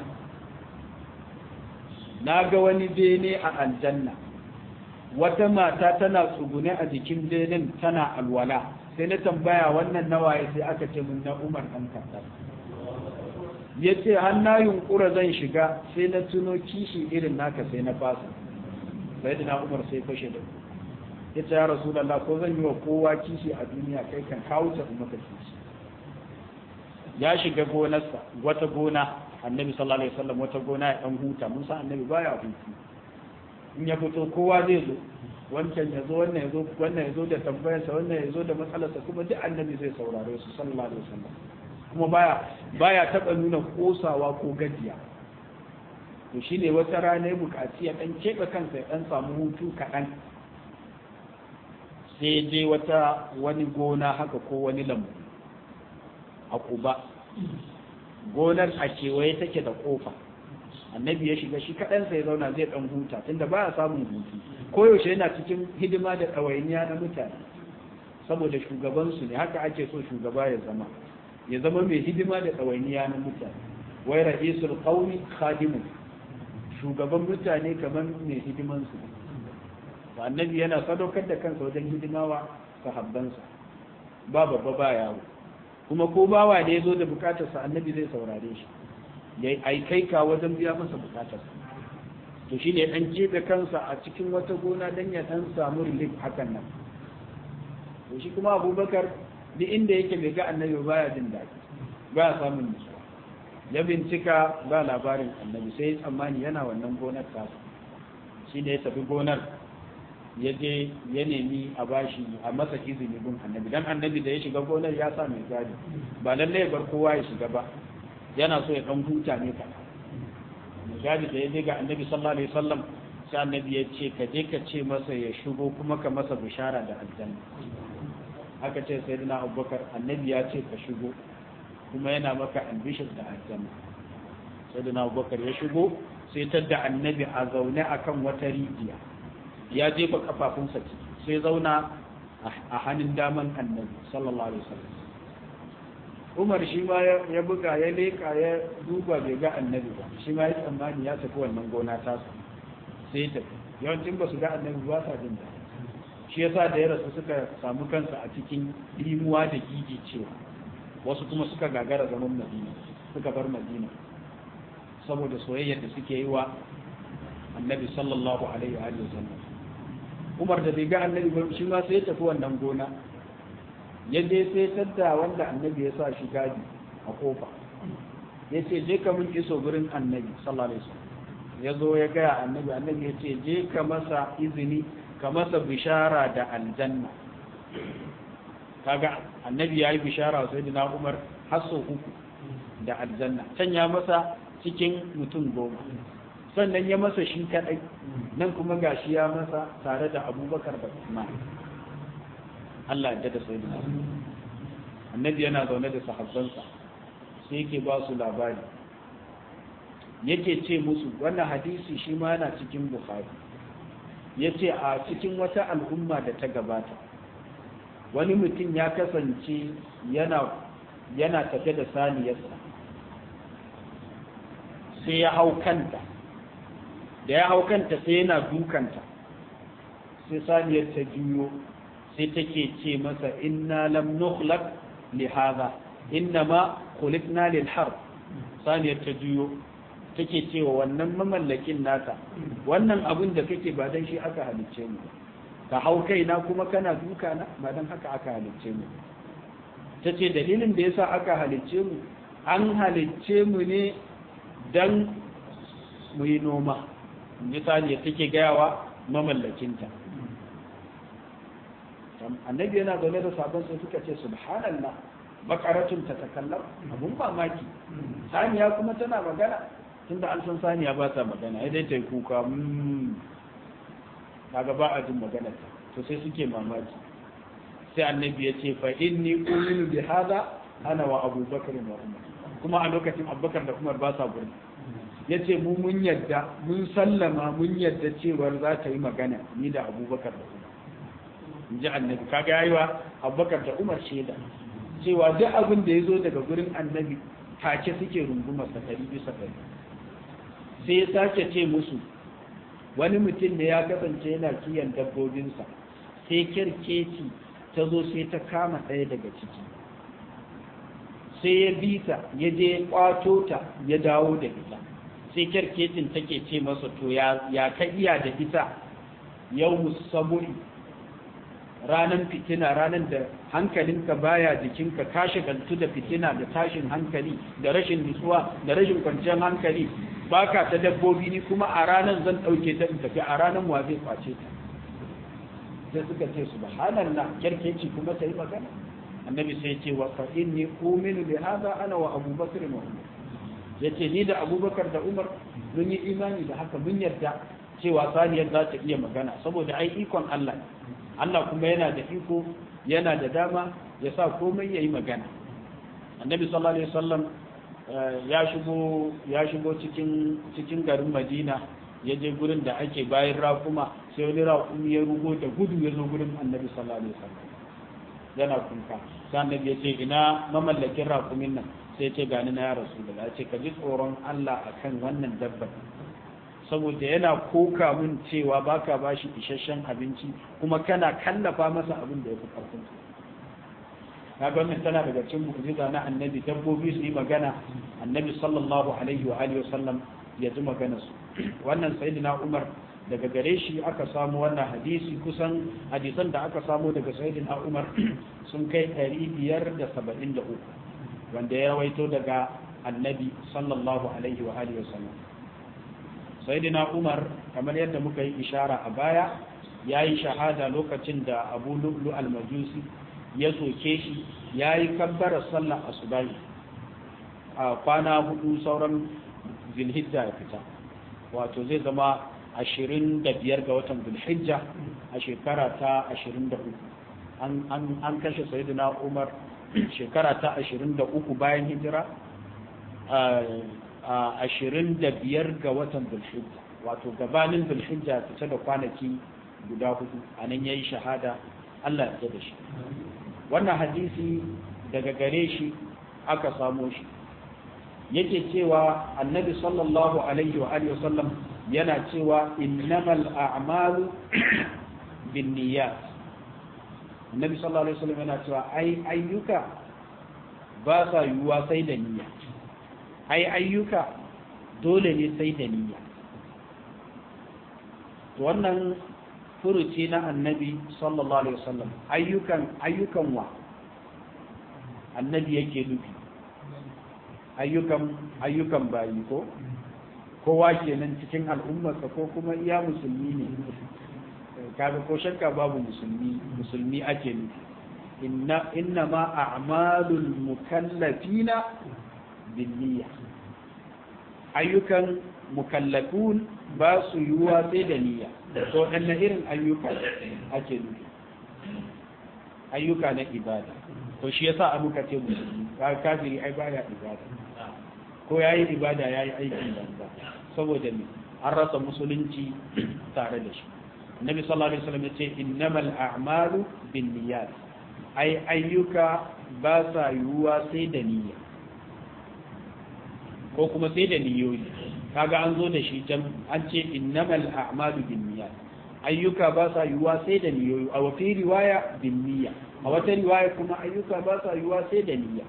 na ga wani bene a aljanna wata mata tana tsugune a jikin benin tana alwala sai na tambaya wannan nawaye sai aka ce mun na umar ɗan kasar ya ce har na yunkura zan shiga sai na tuno kishi irin naka sai na fasa sai da na umar sai fashe da ya ce ya rasu ko zan yi wa kowa kishi a duniya kai kan kawo ta maka kishi ya shiga gonarsa wata gona annabi sallallahu alaihi wasallam wata gona ya dan huta mun san annabi baya hutu in ya fito kowa zai zo wancan ya zo wannan ya zo wannan ya zo da tambayarsa wannan ya zo da matsalarsa kuma duk annabi zai saurare su sallallahu alaihi wasallam kuma baya baya taba nuna kosawa ko gajiya to shine wata rana ya buƙaci ya dan keɓe kansa ya dan samu hutu kaɗan sai je wata wani gona haka ko wani lambu a kuba gonar a kewaye take da kofa annabi ya shiga shi kaɗan sai zauna zai ɗan huta tunda ba a samun hutu koyaushe yana cikin hidima da ɗawainiya na mutane saboda shugabansu ne haka ake so shugaba ya zama ya zama mai hidima da ɗawainiya na mutane wai ra'isul qawmi khadimu shugaban mutane kamar mai hidimansu ba annabi yana sadaukar da kansa wajen hidimawa sahabbansa ba babba ba yawo kuma ko bawa ne zo da bukatarsa annabi zai saurare shi ya aikai ka wajen biya masa bukatarsa to shine dan keɓe kansa a cikin wata gona dan ya dan samu relief hakan nan to shi kuma abubakar duk inda yake bai ga annabi baya jin daɗi baya samun nutsuwa ya bincika ba labarin annabi sai tsammani yana wannan gonar tasa shi ne ya tafi gonar ya je ya nemi a bashi a masa izini gun annabi dan annabi da ya shiga gonar ya sa mai gadi ba lallai ya bar kowa ya shiga ba yana so ya dan huta ne ka mai gadi da ya je ga annabi sallallahu alaihi wasallam sai annabi ya ce ka je ka ce masa ya shigo kuma ka masa bishara da aljanna aka ce sai dina abubakar annabi ya ce ka shigo kuma yana maka ambishir da aljanna sai dina abubakar ya shigo sai tadda annabi a zaune akan wata rijiya ya jefa kafafunsa ciki sai zauna a hannun daman annabi sallallahu alaihi wasallam umar shi ma ya buga ya leka ya duba bai ga annabi ba shi ma ya tsammani ya tafi wannan gona tasa sai ya tafi yawancin ba su ga annabi ba sa jin daɗi shi yasa da ya rasu suka samu kansa a cikin limuwa da gigi cewa wasu kuma suka gagara zaman madina suka bar madina saboda soyayyar da suke yi wa annabi sallallahu alaihi wa sallam umar da bai ga annabi ba shi ma sai ya tafi wannan gona ya je sai tadda wanda annabi ya sa shi gadi a kofa ya ce je ka mun iso gurin annabi sallallahu alaihi wasallam ya zo ya gaya annabi annabi ya ce je ka masa izini ka masa bishara da aljanna kaga annabi ya yi bishara sai da umar har sau uku da aljanna can ya masa cikin mutum goma sannan ya masa shi kadai nan kuma gashi ya masa tare da abubakar da usman Allah ya da sai da annabi yana zaune da sahabbansa sai yake ba su labari yake ce musu wannan hadisi shi ma yana cikin bukhari ya ce a cikin wata al'umma da ta gabata wani mutum ya kasance yana yana tafe da saniyarsa sai ya hau kanta da ya hau kanta sai yana dukanta sai saniyar ta juyo sai take ce masa inna lam nukhlaq li hadha innama khuliqna lil harb saniyar ta juyo take cewa wannan mamallakin nata wannan abin da kake ba dan shi aka halicce mu ka hau kaina kuma kana duka na ba dan haka aka halicce mu tace dalilin da yasa aka halicce mu an halicce mu ne dan mu yi noma misali take gayawa mamallakinta annabi yana zaune da sabon sai suka ce subhanallah bakaratun ta takallam abun mamaki saniya kuma tana magana tunda an san saniya ba ta magana ya dai ta yi kuka kaga ba a jin magana to sai suke mamaki sai annabi ya ce fa inni uminu bi hada ana wa abubakar wa umar kuma a lokacin abubakar da umar ba sa gurin ya ce mu mun yadda mun sallama mun yadda cewar za ta yi magana ni da abubakar da umar in ji annabi kaga yayi wa abubakar da umar shaida cewa duk abin da ya zo daga gurin annabi take suke rungumar sa ɗari bisa ɗari sai ya sake ce musu wani mutum ne ya kasance yana kiyan dabbobinsa sai kyarkeci ta zo sai ta kama ɗaya daga ciki sai ya bi ta ya je kwato ta ya dawo da ita sai kyarkecin take ce masa to ya ka iya da ita yau musaburi ranan fitina ranan da hankalinka baya jikinka ka shagaltu da fitina da tashin hankali da rashin nutsuwa da rashin kwanciyar hankali baka ta dabbobi ni kuma a ranan zan ɗauke ta in tafi a ranan wa zai kwace ta sai suka ce subhanallah kyarkeci kuma ta yi magana annabi sai ce wa fa inni uminu bi hadha ana wa abubakar wa umar yace ni da abubakar da umar mun yi imani da haka mun yarda cewa saniyar za ta iya magana saboda ai ikon Allah Allah kuma yana da iko yana da dama ya sa komai ya yi magana annabi sallallahu alaihi wasallam ya shigo ya shigo cikin cikin garin Madina ya je gurin da ake bayan raƙuma sai wani raƙumi ya rugo da gudu ya zo gurin annabi sallallahu alaihi wasallam yana kuka sai annabi ya ce ina mamallakin rakumin nan sai ce gani na ya rasu da ya ce ka ji tsoron Allah akan wannan dabbar saboda yana koka mun cewa baka bashi isasshen abinci kuma kana kallafa masa abin da ya fi karfin kaga wannan tana daga cikin mu'jiza na annabi dabbobi su yi magana annabi sallallahu alaihi wa alihi wasallam ya ji magana su wannan sayyidina Umar daga gare shi aka samu wannan hadisi kusan hadisan da aka samu daga sayyidina Umar sun kai 573 wanda ya rawaito daga annabi sallallahu alaihi wa alihi wasallam sayyidina Umar kamar yadda muka yi ishara a baya yayi shahada lokacin da Abu Lu'lu al-Majusi ya soke shi yayi kabbara sallar asubahi a kwana hudu sauran Zulhijja ya fita wato zai zama ashirin da biyar ga watan Zulhijja a shekara ta ashirin da uku an kashe Sayyidina Umar shekara ta ashirin da uku bayan hijira ashirin da biyar ga watan Zulhijja wato gabanin Zulhijja fita da kwanaki guda hudu a nan ya yi shahada Allah ya da shi wannan hadisi daga gare shi aka samo shi yake cewa annabi sallallahu alaihi wa alihi wasallam yana cewa innamal a'malu binniyat annabi sallallahu alaihi wasallam yana cewa ai ayyuka ba sa yiwuwa sai da niyya ai ayyuka dole ne sai da niyya wannan furuci na annabi sallallahu alaihi wasallam ayyukan ayyukan wa annabi yake nufi ayyukan ayyukan bayi ko kowa kenan cikin al'ummarsa ko kuma iya musulmi ne kaga ko shakka babu musulmi musulmi ake nufi inna inna ma a'malul mukallafina binniyya ayyukan mukallafun ba su yiwuwa sai da niyya to ɗanne irin ayyuka ake nufi ayyuka na ibada to shi yasa a muka ce musulmi kafiri ai baya ibada ko yayi ibada yayi aikin banza saboda me an rasa musulunci tare da shi Nabi sallallahu alaihi wasallam yace innamal a'malu binniyat ai ayyuka ba sa yiwuwa sai da niyya ko kuma sai da niyoyi kaga an zo da shi can an ce innamal a'malu binniyat ayyuka ba sa yiwuwa sai da niyoyi a wata riwaya binniya a wata riwaya kuma ayyuka ba sa yiwuwa sai da niyya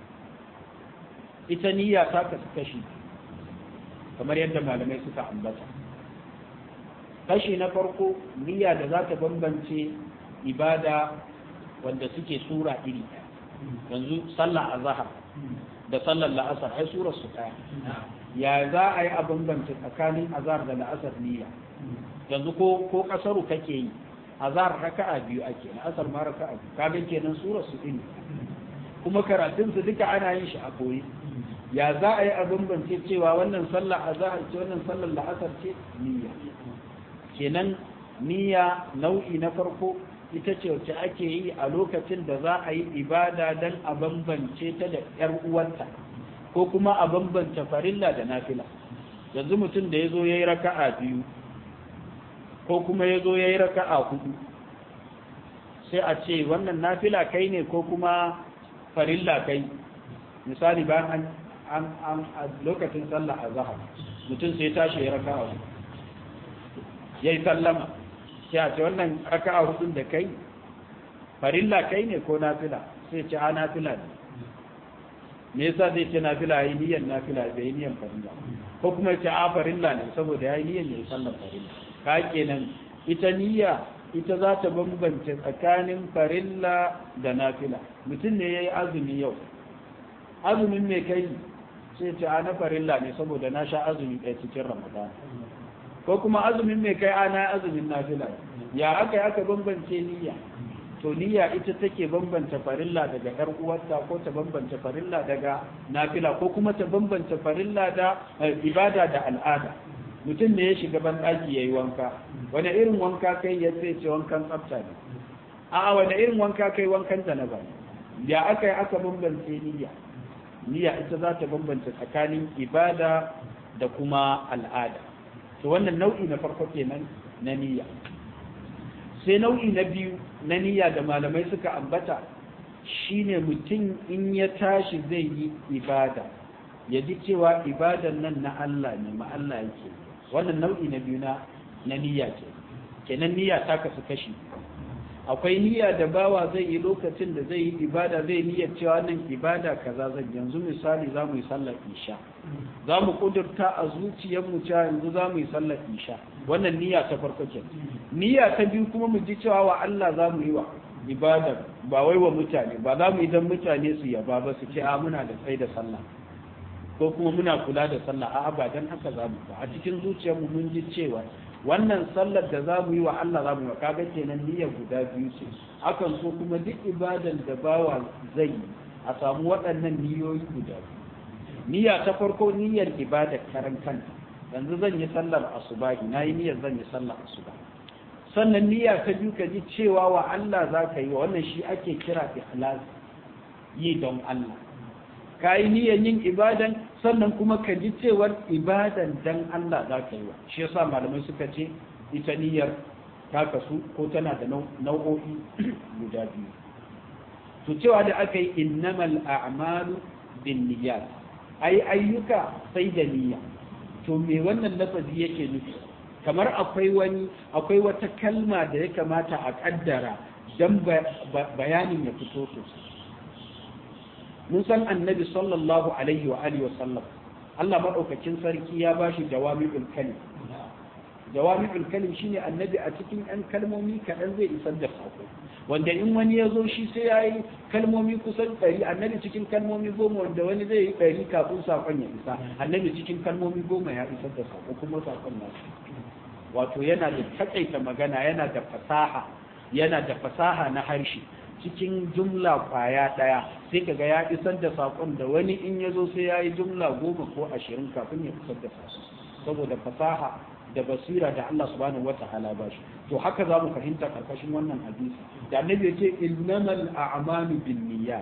ita niyya ta kasu kashi kamar yadda malamai suka ambata kashi na farko niyya da za ta bambance ibada wanda suke sura iri yanzu sallah azhar da sallar la'asar ai surar su ɗaya ya za a yi a bambance tsakanin azhar da la'asar niyya yanzu ko ko kasaru kake yi azhar raka'a biyu ake la'asar ma raka'a biyu kaga kenan surar su iri kuma karatun su duka ana yin shi a koyi ya za a yi a bambance cewa wannan sallar azhar ce wannan sallar la'asar ce niyya kenan niyya nau'i na farko ita ce wacce ake yi a lokacin da za a yi ibada don a bambance ta da ‘yar uwanta ko kuma a bambance farilla da nafila yanzu mutum da ya zo ya yi raka'a biyu ko kuma ya zo ya yi raka'a hudu sai a ce wannan nafila kai ne ko kuma farilla kai misali bayan an an a lokacin sallah a zahar mutum sai tashi ya raka'a hudu ya yi sallama sai a ce wannan raka'a hudun da kai farilla kai ne ko nafila sai ce a nafila ne me yasa zai ce nafila yi niyyar nafila bai yi niyyar farilla ko kuma ce a farilla ne saboda ya yi niyyar ya yi sallar farilla ka kenan ita niyya ita za ta bambance tsakanin farilla da nafila mutum ne ya yi azumi yau azumin mai kai sai ce a na farilla ne saboda na sha azumi ɗaya cikin ramadan ko kuma azumin mai kai ana azumin nafila ya aka yi aka bambance niyya to niyya ita take bambance farilla daga yar uwarta ko ta bambance farilla daga nafila ko kuma ta bambance farilla da ibada da al'ada mutum ne ya shiga ban daki yayi wanka wani irin wanka kai ya ce ce wankan tsafta ne a wani irin wanka kai wankan janaba ya aka yi aka bambance niyya niyya ita za ta bambance tsakanin ibada da kuma al'ada to wannan nau'i na farko kenan na niyya sai nau'i na biyu na niyya da malamai suka ambata shine mutum in ya tashi zai yi ibada ya ji cewa ibadan nan na Allah ne ma Allah yake wannan nau'i na biyu na na niyya ce kenan niyya ta kasu kashi akwai niyya da bawa zai yi lokacin da zai yi ibada zai niyyar cewa nan ibada kaza zan yanzu misali za mu yi sallar isha za mu kudurta a zuciyarmu cewa yanzu za mu yi sallar isha wannan niyya ta farko ke niyya ta biyu kuma mu ji cewa wa Allah za mu yi wa ibada ba wai wa mutane ba za mu yi don mutane su yaba ba su ce a muna da tsaye da sallah ko kuma muna kula da sallah a'a ba dan haka za mu ba a cikin zuciyarmu mun ji cewa wannan sallar da za mu yi wa Allah za mu yi kaga kenan niyyar guda biyu ce akan so kuma duk ibadan da bawa zai yi a samu waɗannan niyoyi guda biyu niyya ta farko niyyar ibadar karan kanta yanzu zan yi sallar asubahi na yi niyyar zan yi sallar asuba sannan niyya ta biyu ka ji cewa wa Allah za ka yi wa wannan shi ake kira ikhlas yi don Allah ka yi niyyar yin ibadan sannan kuma ka ji cewar ibadan dan Allah za ka yi wa shi yasa malamai suka ce ita niyyar ta kasu ko tana da nau'o'i guda biyu to cewa da aka yi innamal a'malu bin niyyat ai ayyuka sai da niyya to me wannan lafazi yake nufi kamar akwai wani akwai wata kalma da ya kamata a kaddara dan bayanin ya fito sosai mun san annabi sallallahu alaihi wa alihi wa sallam Allah madaukakin sarki ya bashi jawami'ul kalim jawami'ul kalim shine annabi a cikin ɗan kalmomi kaɗan zai isar da sako wanda in wani ya zo shi sai ya yi kalmomi kusan ɗari annabi cikin kalmomi goma wanda wani zai yi ɗari kafin sakon ya isa annabi cikin kalmomi goma ya isar da sako kuma sakon na wato yana da takaita magana yana da fasaha yana da fasaha na harshe cikin jumla kwaya ɗaya sai kaga ya isar da saƙon da wani in ya zo sai ya yi jumla goma ko ashirin kafin ya isar da saƙon saboda fasaha da basira da Allah subhanahu wa ta'ala ba shi to haka za mu fahimta karkashin wannan hadisi da annabi ya ce innamal a'malu bin niyyat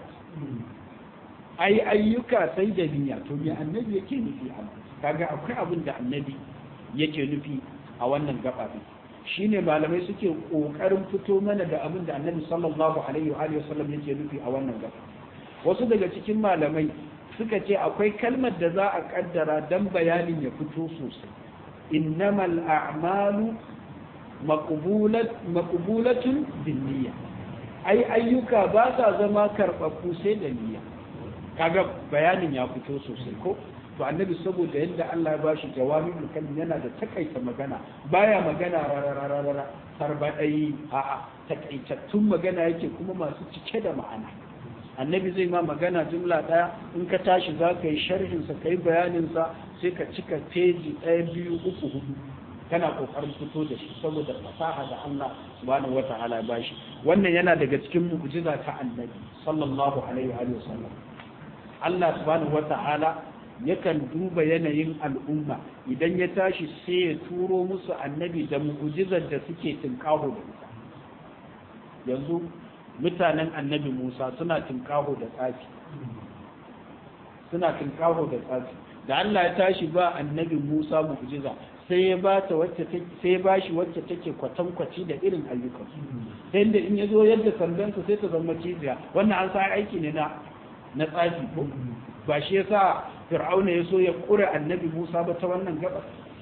ai ayyuka sai da niyya to me annabi yake nufi a kaga akwai abin da annabi yake nufi a wannan gaba shine malamai suke kokarin fito mana da abin da annabi sallallahu alaihi wa alihi wasallam yake nufi a wannan gaba wasu daga cikin malamai suka ce akwai kalmar da za a kaddara dan bayanin ya fito sosai innamal a'malu maqbulat maqbulatun binniyya ai ayyuka ba sa zama karɓaɓɓu sai da niyya kaga bayanin ya fito sosai ko to annabi saboda yadda Allah ya bashi jawami'ul kalim yana da takaita magana baya magana rarararara sarbadai a takaitattun magana yake kuma masu cike da ma'ana annabi zai ma magana jumla daya in ka tashi za ka yi sharhin sa kai bayanin sa sai ka cika peji ɗaya biyu uku hudu kana kokarin fito da shi saboda fasaha da Allah subhanahu wata'ala ya bashi wannan yana daga cikin mu'jiza ta annabi sallallahu alaihi wa sallam Allah subhanahu wata'ala yakan duba yanayin al'umma idan ya tashi sai ya turo musu annabi da mu'ujizar da suke tinkaho da ita yanzu mutanen annabi Musa suna tinkaho da tsafi suna tinkaho da tsafi da Allah ya tashi ba annabi Musa mu'jiza sai ya ba ta wacce sai ya bashi wacce take kwatankwaci da irin ayyukan sai da in ya zo yadda sandansa sai ta zama cibiya wannan an sa aiki ne na na tsafi ko ba shi yasa fir'auna ya so ya kure annabi musa ba ta wannan gaba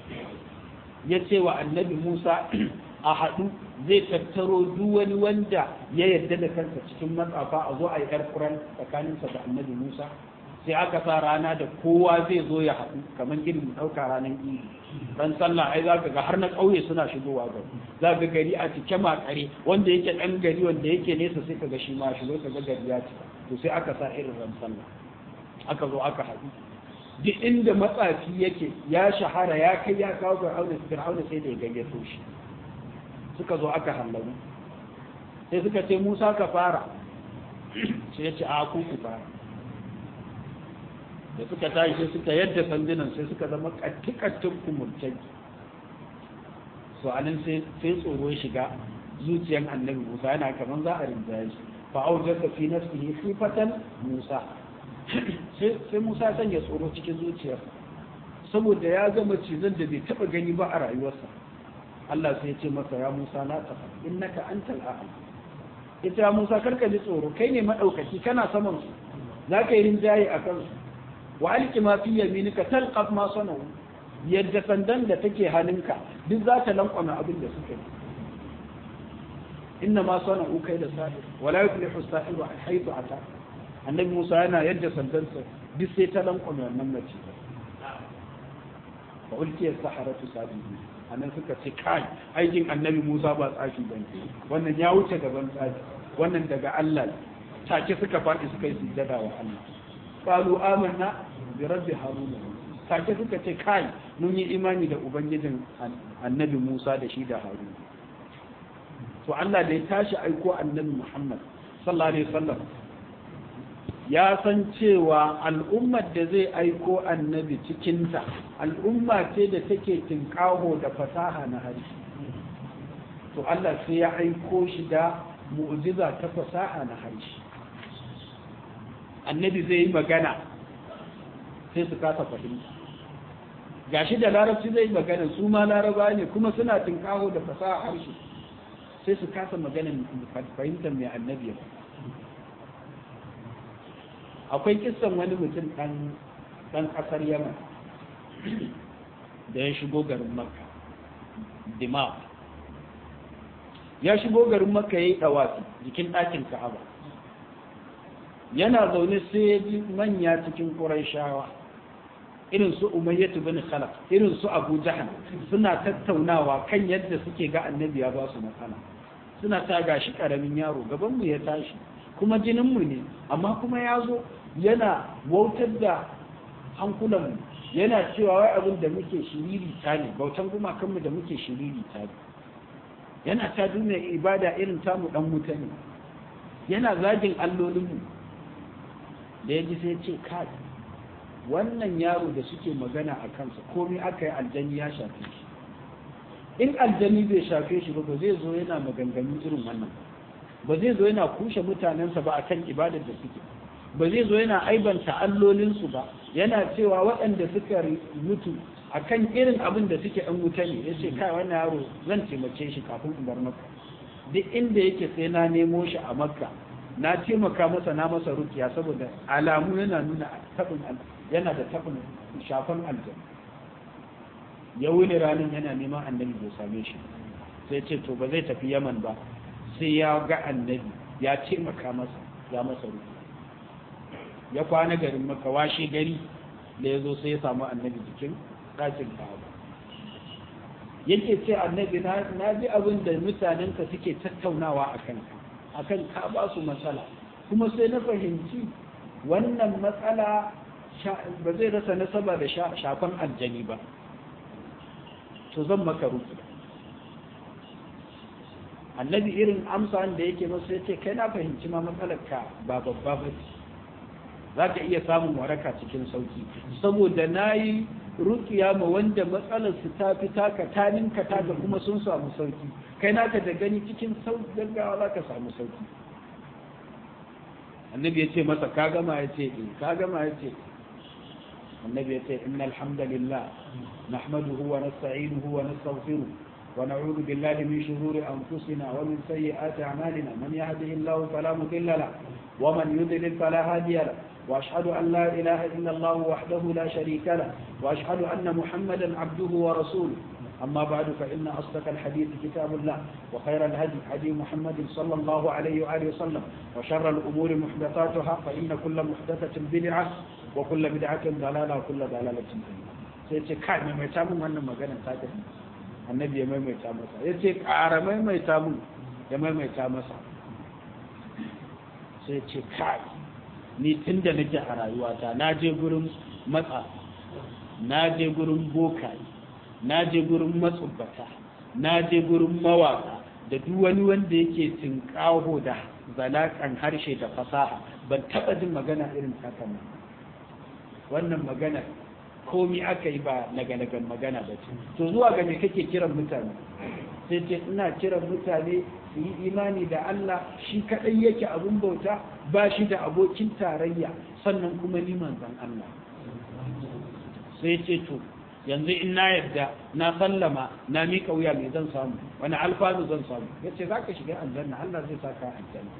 ya ce wa annabi musa a haɗu zai tattaro duk wani wanda ya yarda da kansa cikin matsafa a zo a yi ƙarƙuran tsakaninsa da annabi musa sai aka sa rana da kowa zai zo ya haɗu kamar irin ɗauka ranar idi ran sallah ai za ka ga har na ƙauye suna shigowa gari za ga gari a cike makare wanda yake ɗan gari wanda yake nesa sai ka ga shi ma shigo ka ga gari ya cika to sai aka sa irin ran sallah aka zo aka haɗu duk inda matsafi yake ya shahara ya kai ya kawo fir'auna fir'auna sai da ya gayyato shi suka zo aka hallaru sai suka ce Musa ka fara sai ya ce a ku ku fara da suka tashi sai suka yadda sandunan sai suka zama kattikattun kumurtai so anan sai sai tsoro ya shiga zuciyan annabi Musa yana kaman za a rinjaye shi fa aujasa fi nafsihi khifatan Musa sai Musa sanya tsoro cikin zuciyar saboda ya gama cizon da bai taba gani ba a rayuwarsa Allah sai ya ce masa ya Musa la tafa innaka antal a'la ita Musa karka ji tsoro kai ne madaukaki kana saman su zaka yi rinjaye a kansu wa alqi ma fi yaminika talqaf ma sanu yadda sandan da take hannunka duk za ta lankwame abin da suka yi inna ma sana'u kai da sa'ir wala yuflihu sa'iru haythu ata annabi Musa yana yadda sandansa duk sai ta lankwame wannan mace fa ulkiya saharatu sabihi anan suka ce kai aikin annabi Musa ba tsafi bane wannan ya wuce gaban tsafi wannan daga Allah take suka faɗi suka yi sujjada wa Allah qalu amanna bi rabbi haruna take suka ce kai mun yi imani da ubangijin annabi Musa da shi da Haruna to Allah da ya tashi aiko annabi Muhammad sallallahu alaihi wasallam ya san cewa al'ummar da zai aiko annabi cikinta al'umma ce da take tinkaho da fasaha na harshe to Allah sai ya aiko shi da mu'jiza ta fasaha na harshe annabi zai yi magana sai su kasa fahimta gashi da larabci zai yi magana su ma laraba ne kuma suna tinkaho da fasaha harshe sai su kasa magana fahimtar mai annabi ya akwai kissan wani mutum ɗan ƙasar yaman da ya shigo garin makka dimaf ya shigo garin makka ya yi ɗawafi jikin ɗakin ka'aba yana zaune sai ya ji manya cikin shawa irin su umayyatu bin khalaf irin su abu jahal suna tattaunawa kan yadda suke ga annabi ya ba su matsala suna ta gashi karamin yaro gabanmu ya tashi kuma jininmu ne amma kuma ya zo yana wautar da hankulanmu yana cewa wai abin da muke shiriri ta ne bautan gumakanmu da muke shiriri ta ne yana ta duniya ibada irin tamu dan wuta ne yana zagin allolinmu da ya ji sai ce kai wannan yaro da suke magana a kansa komai aka yi aljani ya shafe shi in aljani bai shafe shi ba ba zai zo yana maganganu irin wannan ba zai zo yana kushe mutanensa ba akan ibadar da suke ba zai zo yana aibanta allolinsu ba yana cewa waɗanda suka mutu akan irin abin da suke ɗan wuta ne ya ce kai wannan yaro zan taimake shi kafin in bar maka duk inda yake sai na nemo shi a makka na taimaka masa na masa rukiya saboda alamu yana nuna tabin yana da tabin shafan aljanna ya wuni ranar yana neman annabi bai same shi sai ce to ba zai tafi yaman ba sai ya ga annabi ya taimaka masa ya masa rukiya ya kwana garin maka washe gari da ya zo sai ya samu annabi jikin ɗakin ka'aba yake ce annabi na ji abin da mutanenka suke tattaunawa a kanka akan ka ba su matsala kuma sai na fahimci wannan matsala ba zai rasa nasaba da shafan aljani ba to zan maka ruki annabi irin amsa da yake masu ya ce kai na fahimci ma matsalar ka ba babba ba ce za ka iya samun waraka cikin sauki saboda na yi rukiya ma wanda matsalar su ta fi taka ta ninka taka kuma sun samu sauki kai naka da gani cikin sauki gaggawa za ka samu sauki annabi ya ce masa ka gama ya ce eh ka gama ya ce annabi ya ce innal hamdalillah nahmaduhu wa nasta'inuhu wa nastaghfiruh wa na'udhu billahi min shururi anfusina wa min sayyiati a'malina man yahdihillahu fala mudilla lahu wa man yudlil fala hadiya lahu وأشهد أن لا إله إلا الله وحده لا شريك له وأشهد أن محمدا عبده ورسوله أما بعد فإن أصدق الحديث كتاب الله وخير الهدي هدي محمد صلى الله عليه وآله وسلم وشر الأمور محدثاتها فإن كل محدثة بدعة وكل بدعة ضلالة وكل ضلالة sai ce kai maimaita mun wannan maganar ta tafi annabi ya maimaita masa ya ce ƙara maimaita mun ya maimaita masa sai ce kai ni tun da nake a rayuwata na je gurin matsa na je gurin bokaye na je gurin matsubbata na je gurin mawaka da duk wani wanda yake tinkaho da zalakan harshe da fasaha ban taba jin magana irin haka ba wannan magana komi aka yi ba naganagan magana ba ce to zuwa ga me kake kiran mutane sai ce ina kiran mutane su yi imani da Allah shi kaɗai yake abin bauta ba shi da abokin tarayya sannan kuma ni manzan Allah sai ce to yanzu in na yadda na sallama na miƙa wuya mai zan samu wani alfanu zan samu ya ce za ka shiga aljanna Allah zai sa ka aljanna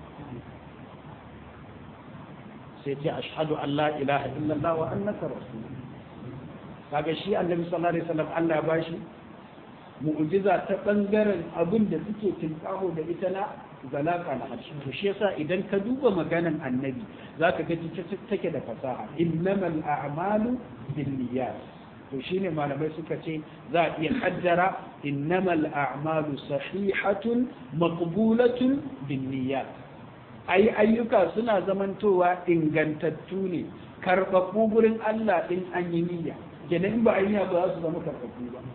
sai ce ashhadu an la ilaha illallah wa annaka rasul kaga shi annabi sallallahu alaihi wasallam Allah ya bashi mu'jiza ta bangaren abin da suke tinkaho da ita na zalaka na harshe to shi yasa idan ka duba maganan annabi zaka ga take da fasaha innamal a'malu binniyat to shine malamai suka ce za a iya kaddara innamal a'malu sahihatun maqbulatun binniyat ai ayyuka suna zamantowa ingantattu ne karɓaɓɓu gurin Allah din an yi niyya kenan in ba a yi ba za su zama karɓaɓɓu ba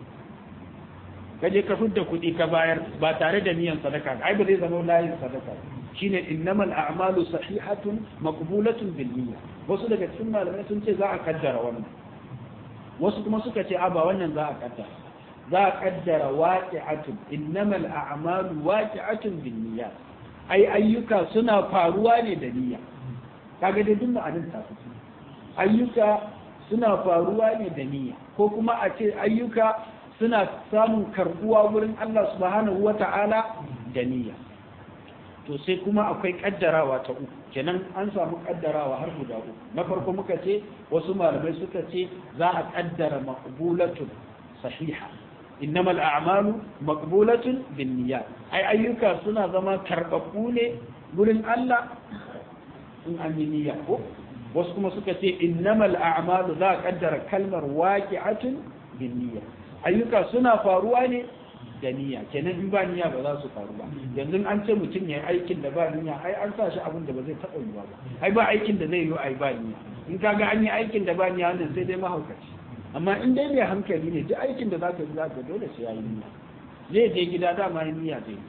ka je ka fidda kuɗi ka bayar ba tare da niyan sadaka ai ba zai zama layin sadaka shine innamal a'malu sahihatun maqbulatun bil niyya wasu daga cikin malamai sun ce za a kaddara wannan wasu kuma suka ce a ba wannan za a kaddara za a kaddara waqi'atun innamal a'malu waqi'atun bin niyyat ai ayyuka suna faruwa ne da niyya kaga dai duk ma'anin ta fito ayyuka suna faruwa ne da niyya ko kuma a ce ayyuka suna samun karbuwa wurin Allah subhanahu wata'ala da niyya to sai kuma akwai kaddarawa ta uku kenan an samu kaddarawa har guda uku na farko muka ce wasu malamai suka ce za a kaddara maqbulatun sahiha innamal a'malu maqbulatun binniyat ai ayyuka suna zama karbabbu ne gurin Allah in an yi niyya ko wasu kuma suka ce innamal a'malu za a kaddara kalmar waqi'atun binniyat ayyuka suna faruwa ne da niyya kenan in ba niyya ba za su faru ba yanzu an ce mutum ya yi aikin da ba niyya ai an sa shi abin da ba zai taɓa yiwa ba ai ba aikin da zai yi ai ba niyya in ka ga an yi aikin da ba niyya wannan sai dai mahaukaci amma in dai mai hankali ne duk aikin da zaka yi zaka dole sai ya yi niyya zai je gida dama yi niyya zai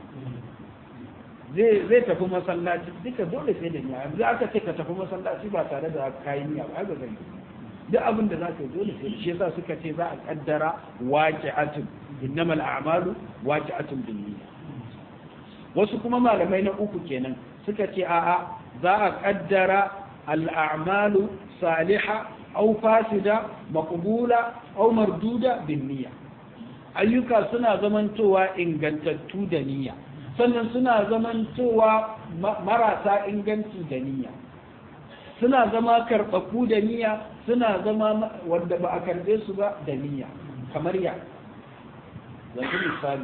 zai zai tafi masallaci duka dole sai da niyya yanzu aka ce ka tafi masallaci ba tare da kayi niyya ba ai ba zai yi duk abin da za ka yi dole sai shi yasa suka ce za a kaddara waqi'atun innamal a'malu waqi'atun bin niyya wasu kuma malamai na uku kenan suka ce a'a za a kaddara al-a'malu saliha aw fasida maqbula aw marduda bin niyya ayyuka suna zamantowa ingantattu da niyya sannan suna zamantowa marasa inganci da niyya suna zama karɓaɓɓu da niyya suna zama wanda ba a karɓe su ba da niyya kamar ya yanzu misali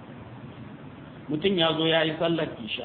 mutum ya zo ya yi sallar isha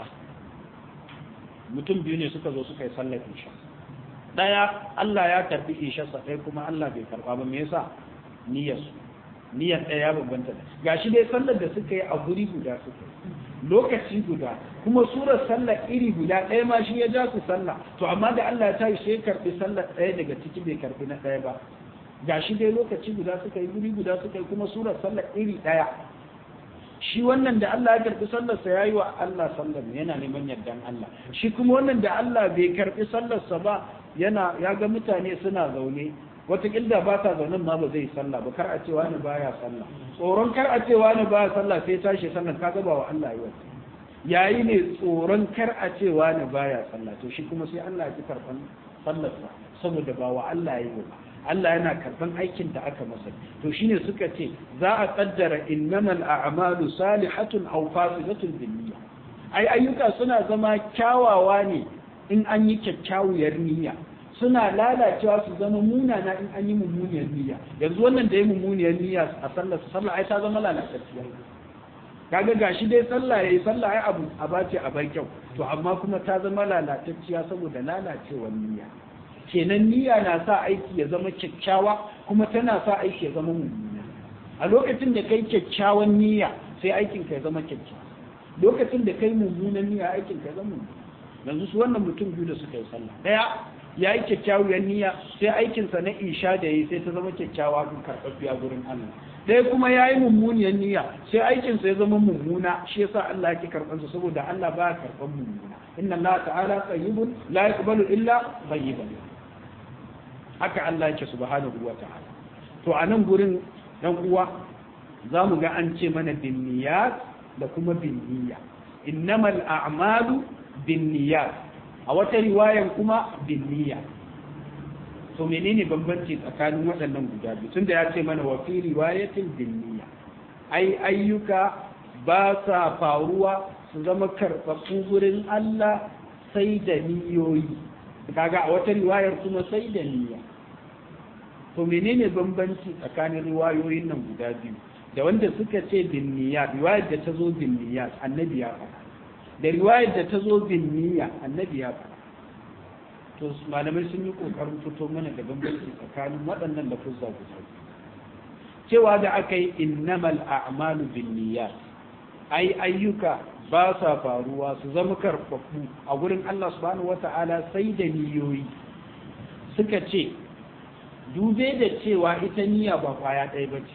mutum biyu ne suka zo suka yi sallar isha ɗaya Allah ya karɓi isharsa ɗaya kuma Allah bai karɓa ba me yasa niyyarsu niyyar ɗaya ya bambanta da gashi dai sallar da suka yi a guri guda suka yi lokaci guda kuma surar sallar iri guda ɗaya ma shi ya ja su sallah to amma da Allah ya tashi sai karɓi sallar ɗaya daga ciki bai karɓi na ɗaya ba gashi dai lokaci guda suka yi guri guda suka yi kuma surar sallar iri ɗaya shi wannan da Allah ya karɓi sallarsa ya yi wa Allah sallar yana neman yardan Allah shi kuma wannan da Allah bai karɓi sallarsa ba yana ya ga mutane suna zaune wataƙila ba ta zaunin ma ba zai sallah ba kar a ce wani baya sallah tsoron kar a ce wani baya sallah sai tashi sallah ka gaba wa Allah yi wata yayi ne tsoron kar a ce wani baya sallah to shi kuma sai Allah ya ji karban sallarsa saboda ba wa Allah yi ba Allah yana karban aikin da aka masa to shine suka ce za a kaddara innamal a'malu salihatun aw fasidatun binniyya ai ayyuka suna zama kyawawa ne in an yi kyakkyawar niyya suna lalacewa su zama munana in an yi mummuniyar niyya yanzu wannan da ya mummuniyar niyya a sallar sallah ai ta zama lalatacciya kaga gashi dai sallah yayi sallah ai abu a bace a bar kyau to amma kuma ta zama lalatacciya saboda lalacewar niyya kenan niyya na sa aiki ya zama kyakkyawa kuma tana sa aiki ya zama mummuna a lokacin da kai kyakkyawan niyya sai aikin ka ya zama kyakkyawa lokacin da kai mummunan niyya aikin ka ya zama mummuna yanzu su wannan mutum biyu da suka yi sallah daya ya yi kyakkyawar niyya sai aikinsa na isha da yi sai ta zama kyakkyawa kun karɓaɓɓiya gurin Allah ɗaya kuma ya yi mummuniyar niyya sai aikinsa ya zama mummuna shi yasa Allah yake karɓansa saboda Allah ba karɓan mummuna inna Allah ta'ala tayyibun la yaqbalu illa tayyiban haka Allah yake subhanahu wa ta'ala to a nan gurin dan uwa za mu ga an ce mana bin niyyat da kuma bin niyya innamal a'malu bin niyyat a wata riwayan kuma bin niyya to menene bambanci tsakanin waɗannan guda biyu tunda ya ce mana wa fi riwayatin binniya ai ayyuka ba sa faruwa su zama karɓaɓɓu gurin Allah sai da niyoyi kaga a wata riwayar kuma sai da niyya to menene bambanci tsakanin riwayoyin nan guda biyu da wanda suka ce bin niyya riwayar da ta zo bin niyya annabi ya faɗa da riwayar da ta zo bin niyya annabi ya faɗa to malamai sun yi kokarin fito mana da bambanci tsakanin waɗannan lafuzza guda cewa da aka yi innamal a'malu bin niyyat ai ayyuka ba sa faruwa su zama karfafu a gurin Allah subhanahu wata'ala sai da niyoyi suka ce dube da cewa ita niyya ba kwaya ɗaya ba ce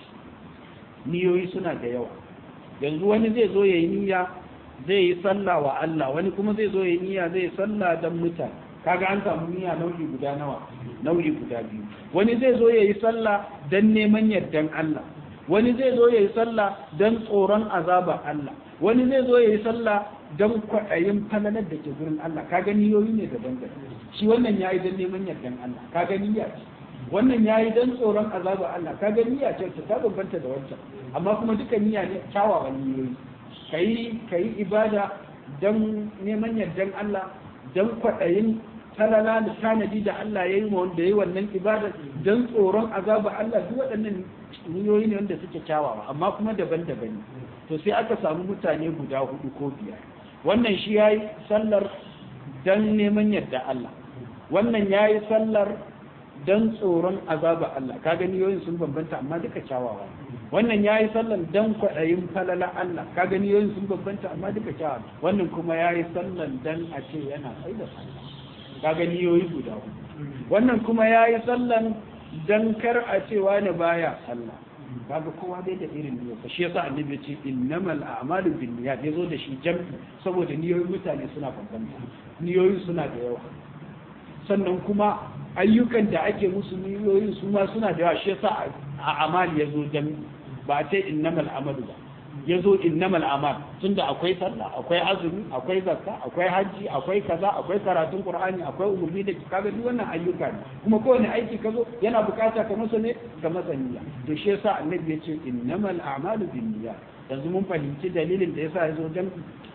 niyoyi suna da yawa yanzu wani zai zo ya yi niyya zai yi sallah wa Allah wani kuma zai zo ya yi niyya zai sallah don mutane kaga an samu niyya nau'i guda nawa nau'i guda biyu wani zai zo ya yi sallah don neman yardan Allah wani zai zo ya yi sallah don tsoron azabar Allah wani zai zo ya yi sallah don kwaɗayin falalar da ke gurin Allah ka gani yoyi ne daban daban shi wannan ya yi don neman yardan Allah ka gani ya ce wannan ya yi don tsoron azabar Allah ka gani ya ce ta bambanta da wancan amma kuma duka niyya ne kyawawan niyoyi kayi kayi ibada don neman yardan Allah don kwaɗayin talala da tanadi da Allah ya yi ma wanda ya yi wannan ibada don tsoron azaba Allah duk waɗannan niyoyi ne wanda suke kyawawa amma kuma daban-daban ne to sai aka samu mutane guda hudu ko biyar wannan shi ya yi sallar don neman yadda Allah wannan ya yi sallar don tsoron azaba Allah ka gani yoyin sun bambanta amma duka kyawawa wannan ya yi sallar don kwaɗayin falala Allah ka gani yoyin sun bambanta amma duka kyawawa wannan kuma ya yi sallar don a ce yana sai da sallah ka gani yoyi guda hudu wannan kuma ya yi sallar don kar a ce wani baya sallah kaga kowa dai da irin niyyarsa shi yasa annabi ce innamal a'malu binniyat yazo da shi jam'i saboda niyoyin mutane suna bambanta niyoyin suna da yawa sannan kuma ayyukan da ake musu niyoyin su ma suna da yawa shi yasa a amal yazo jam'i ba a ce innamal amalu ba yazo innamal amal tunda akwai sallah akwai azumi akwai zakka akwai hajji akwai kaza akwai karatun qur'ani akwai umurni da kaga duk wannan ayyuka ne kuma kowane aiki ka zo yana bukata ka masa ne ka masa niyya to shi yasa annabi ya ce innamal a'malu binniyat yanzu mun fahimci dalilin da yasa ya zo dan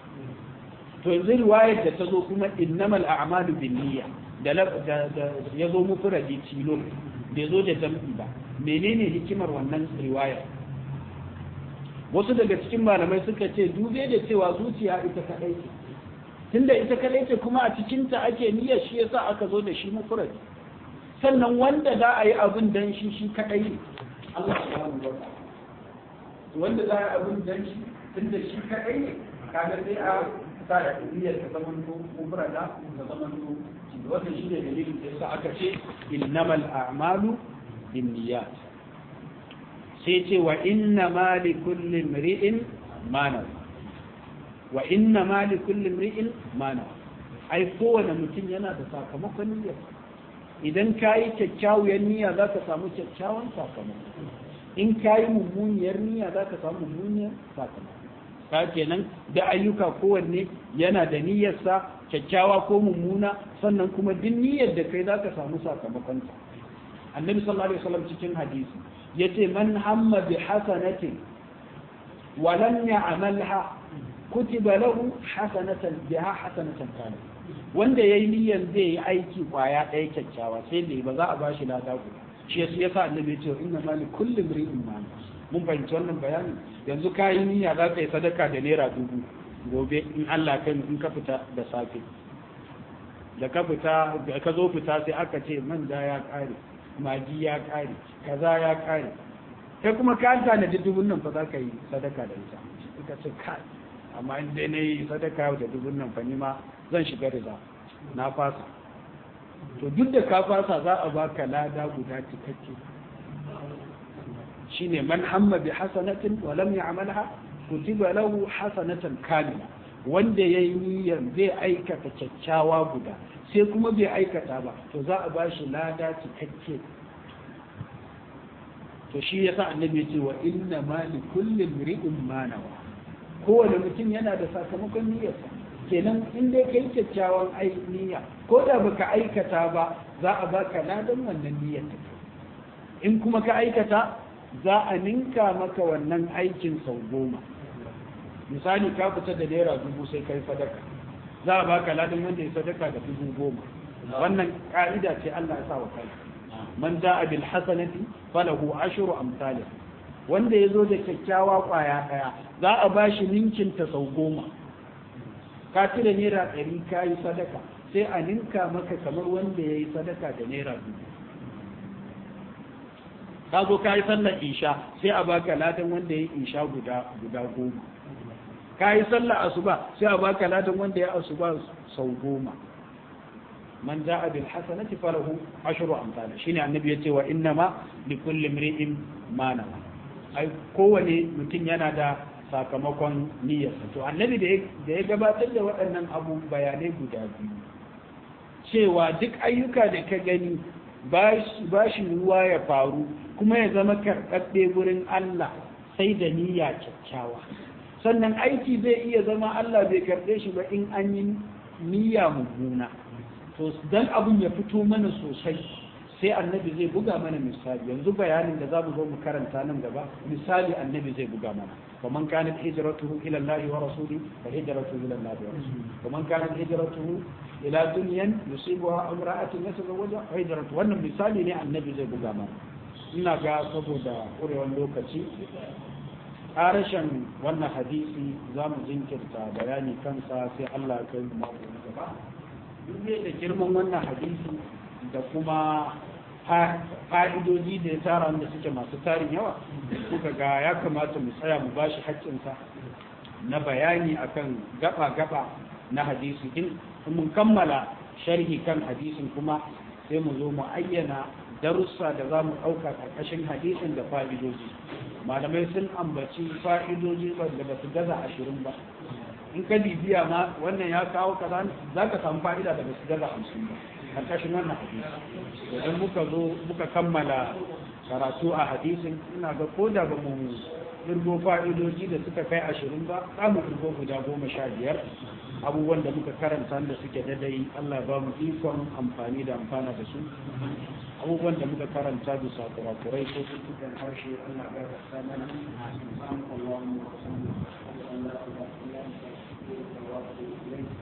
to yanzu riwayar da ta zo kuma innamal a'malu binniyya da ya zo mufradi tilo bai zo da jam'i ba menene hikimar wannan riwayar wasu daga cikin malamai suka ce dube da cewa zuciya ita kadai ce tunda ita kadai ce kuma a cikinta ake niyyar shi yasa aka zo da shi mufrad sannan wanda za a yi abin dan shi shi kadai ne Allah subhanahu wa ta'ala wanda za a yi abin dan shi tunda shi kadai ne kaga sai a sa da niyyar ta zaman to mufrada ta zaman to wannan shi ne dalilin da yasa aka ce innamal a'malu binniyat sai ce wa inna ma li kulli mri'in ma wa inna ma li kulli mri'in ma ai kowane mutum yana da sakamakon niyya idan ka yi kyakkyawar niyya za ka samu kyakkyawan sakamako in ka yi mummuniyar niyya za ka samu mummuniyar sakamako ka kenan da ayyuka kowanne yana da niyyarsa kyakkyawa ko mummuna sannan kuma duk niyyar da kai za ka samu sakamakonta annabi sallallahu alaihi wasallam cikin hadisi yace man hamma bi hasanatin wa lam ya'malha kutiba lahu hasanatan biha hasanatan kana wanda yayi niyyar zai yi aiki kwaya ɗaya kyakkyawa sai dai ba za a bashi lada guda shi yasa yasa annabi ya ce inna ma li kulli imrin ma mun fahimci wannan bayani yanzu ka yi niyya za ka yi sadaka da naira dubu gobe in Allah kai in ka fita da safe da ka fita da ka zo fita sai aka ce manja ya kare magi ya kare kaza ya kare kai kuma ka tanadi dubun nan fa za ka yi sadaka da ita ita ce kai amma in dai na yi sadaka da dubun nan fa ma zan shiga da na fasa to duk da ka fasa za a baka lada guda cikakke shine man hamma bi hasanatin wa lam ya'malha kutiba lahu hasanatan kamila wanda yayi niyyar zai aikata kyakkyawa guda sai kuma bai aikata ba to za a bashi lada cikakke to shi yasa annabi ce wa inna ma li kulli imri'in ma nawa kowane mutum yana da sakamakon niyyarsa kenan in dai kai kyakkyawan niyya ko da baka aikata ba za a baka ladan wannan niyyar ta in kuma ka aikata za a ninka maka wannan aikin sau goma misali ka fita da naira dubu sai kai sadaka za a baka ladan wanda ya sadaka da dubu goma wannan ka'ida ce Allah ya sa wa kai man ja'a bil hasanati falahu ashru amsalih wanda yazo da kyakkyawa kwaya daya za a bashi ninkin ta sau goma ka ci da naira ɗari ka yi sadaka sai a ninka maka kamar wanda ya yi sadaka da naira dubu ka zo ka yi sallar isha sai a baka ladan wanda ya yi isha guda guda goma ka yi sallar asuba sai a baka ladan wanda ya asuba sau goma man ja'a bil hasanati falahu ashru amsal shine annabi yace wa innama li kulli imri'in ma nawa ai kowane mutum yana da sakamakon niyyarsa to annabi da ya gabatar da waɗannan abu bayanai guda biyu cewa duk ayyuka da ka gani ba shi ruwa ya faru kuma ya zama karɓaɓɓe gurin Allah sai da niyya kyakkyawa sannan aiki zai iya zama Allah bai karɓe shi ba in an yi niyya mummuna to dan abun ya fito mana sosai sai annabi zai buga mana misali yanzu bayanin da za mu zo mu karanta nan gaba misali annabi zai buga mana ومن كانت هجرته إلى الله ورسوله فهجرته إلى الله ورسوله ومن كانت هجرته إلى دنيا يصيبها امرأة يتزوجها فهجرته وأن مثالي ne annabi zai buga mana ina ga saboda ƙurewar lokaci ƙarashin wannan hadisi za mu jinkirta bayani kansa sai Allah ya kai mu mako na gaba duk da girman wannan hadisi da kuma fa'idoji da ya tara wanda suke masu tarin yawa kuka ga ya kamata mu tsaya mu bashi haƙƙinsa na bayani akan gaba-gaba na hadisi in mun kammala sharhi kan hadisin kuma sai mu zo mu ayyana darussa da za mu ɗauka ƙarƙashin hadisin da fa'idoji malamai sun ambaci fa'idoji wanda ba su gaza ashirin ba in ka bibiya ma wannan ya kawo kaza za ka samu fa'ida da ba su gaza hamsin ba karkashin wannan hadisi idan muka zo muka kammala karatu a hadisin ina ga ko da ba mu irgo fa'idoji da suka kai ashirin ba za mu irgo guda goma sha biyar abubuwan da muka karanta da suke dadai Allah ba mu ikon amfani da amfana da su abubuwan da muka karanta bisa kurakurai ko tuttukan harshe Allah ya rasa mana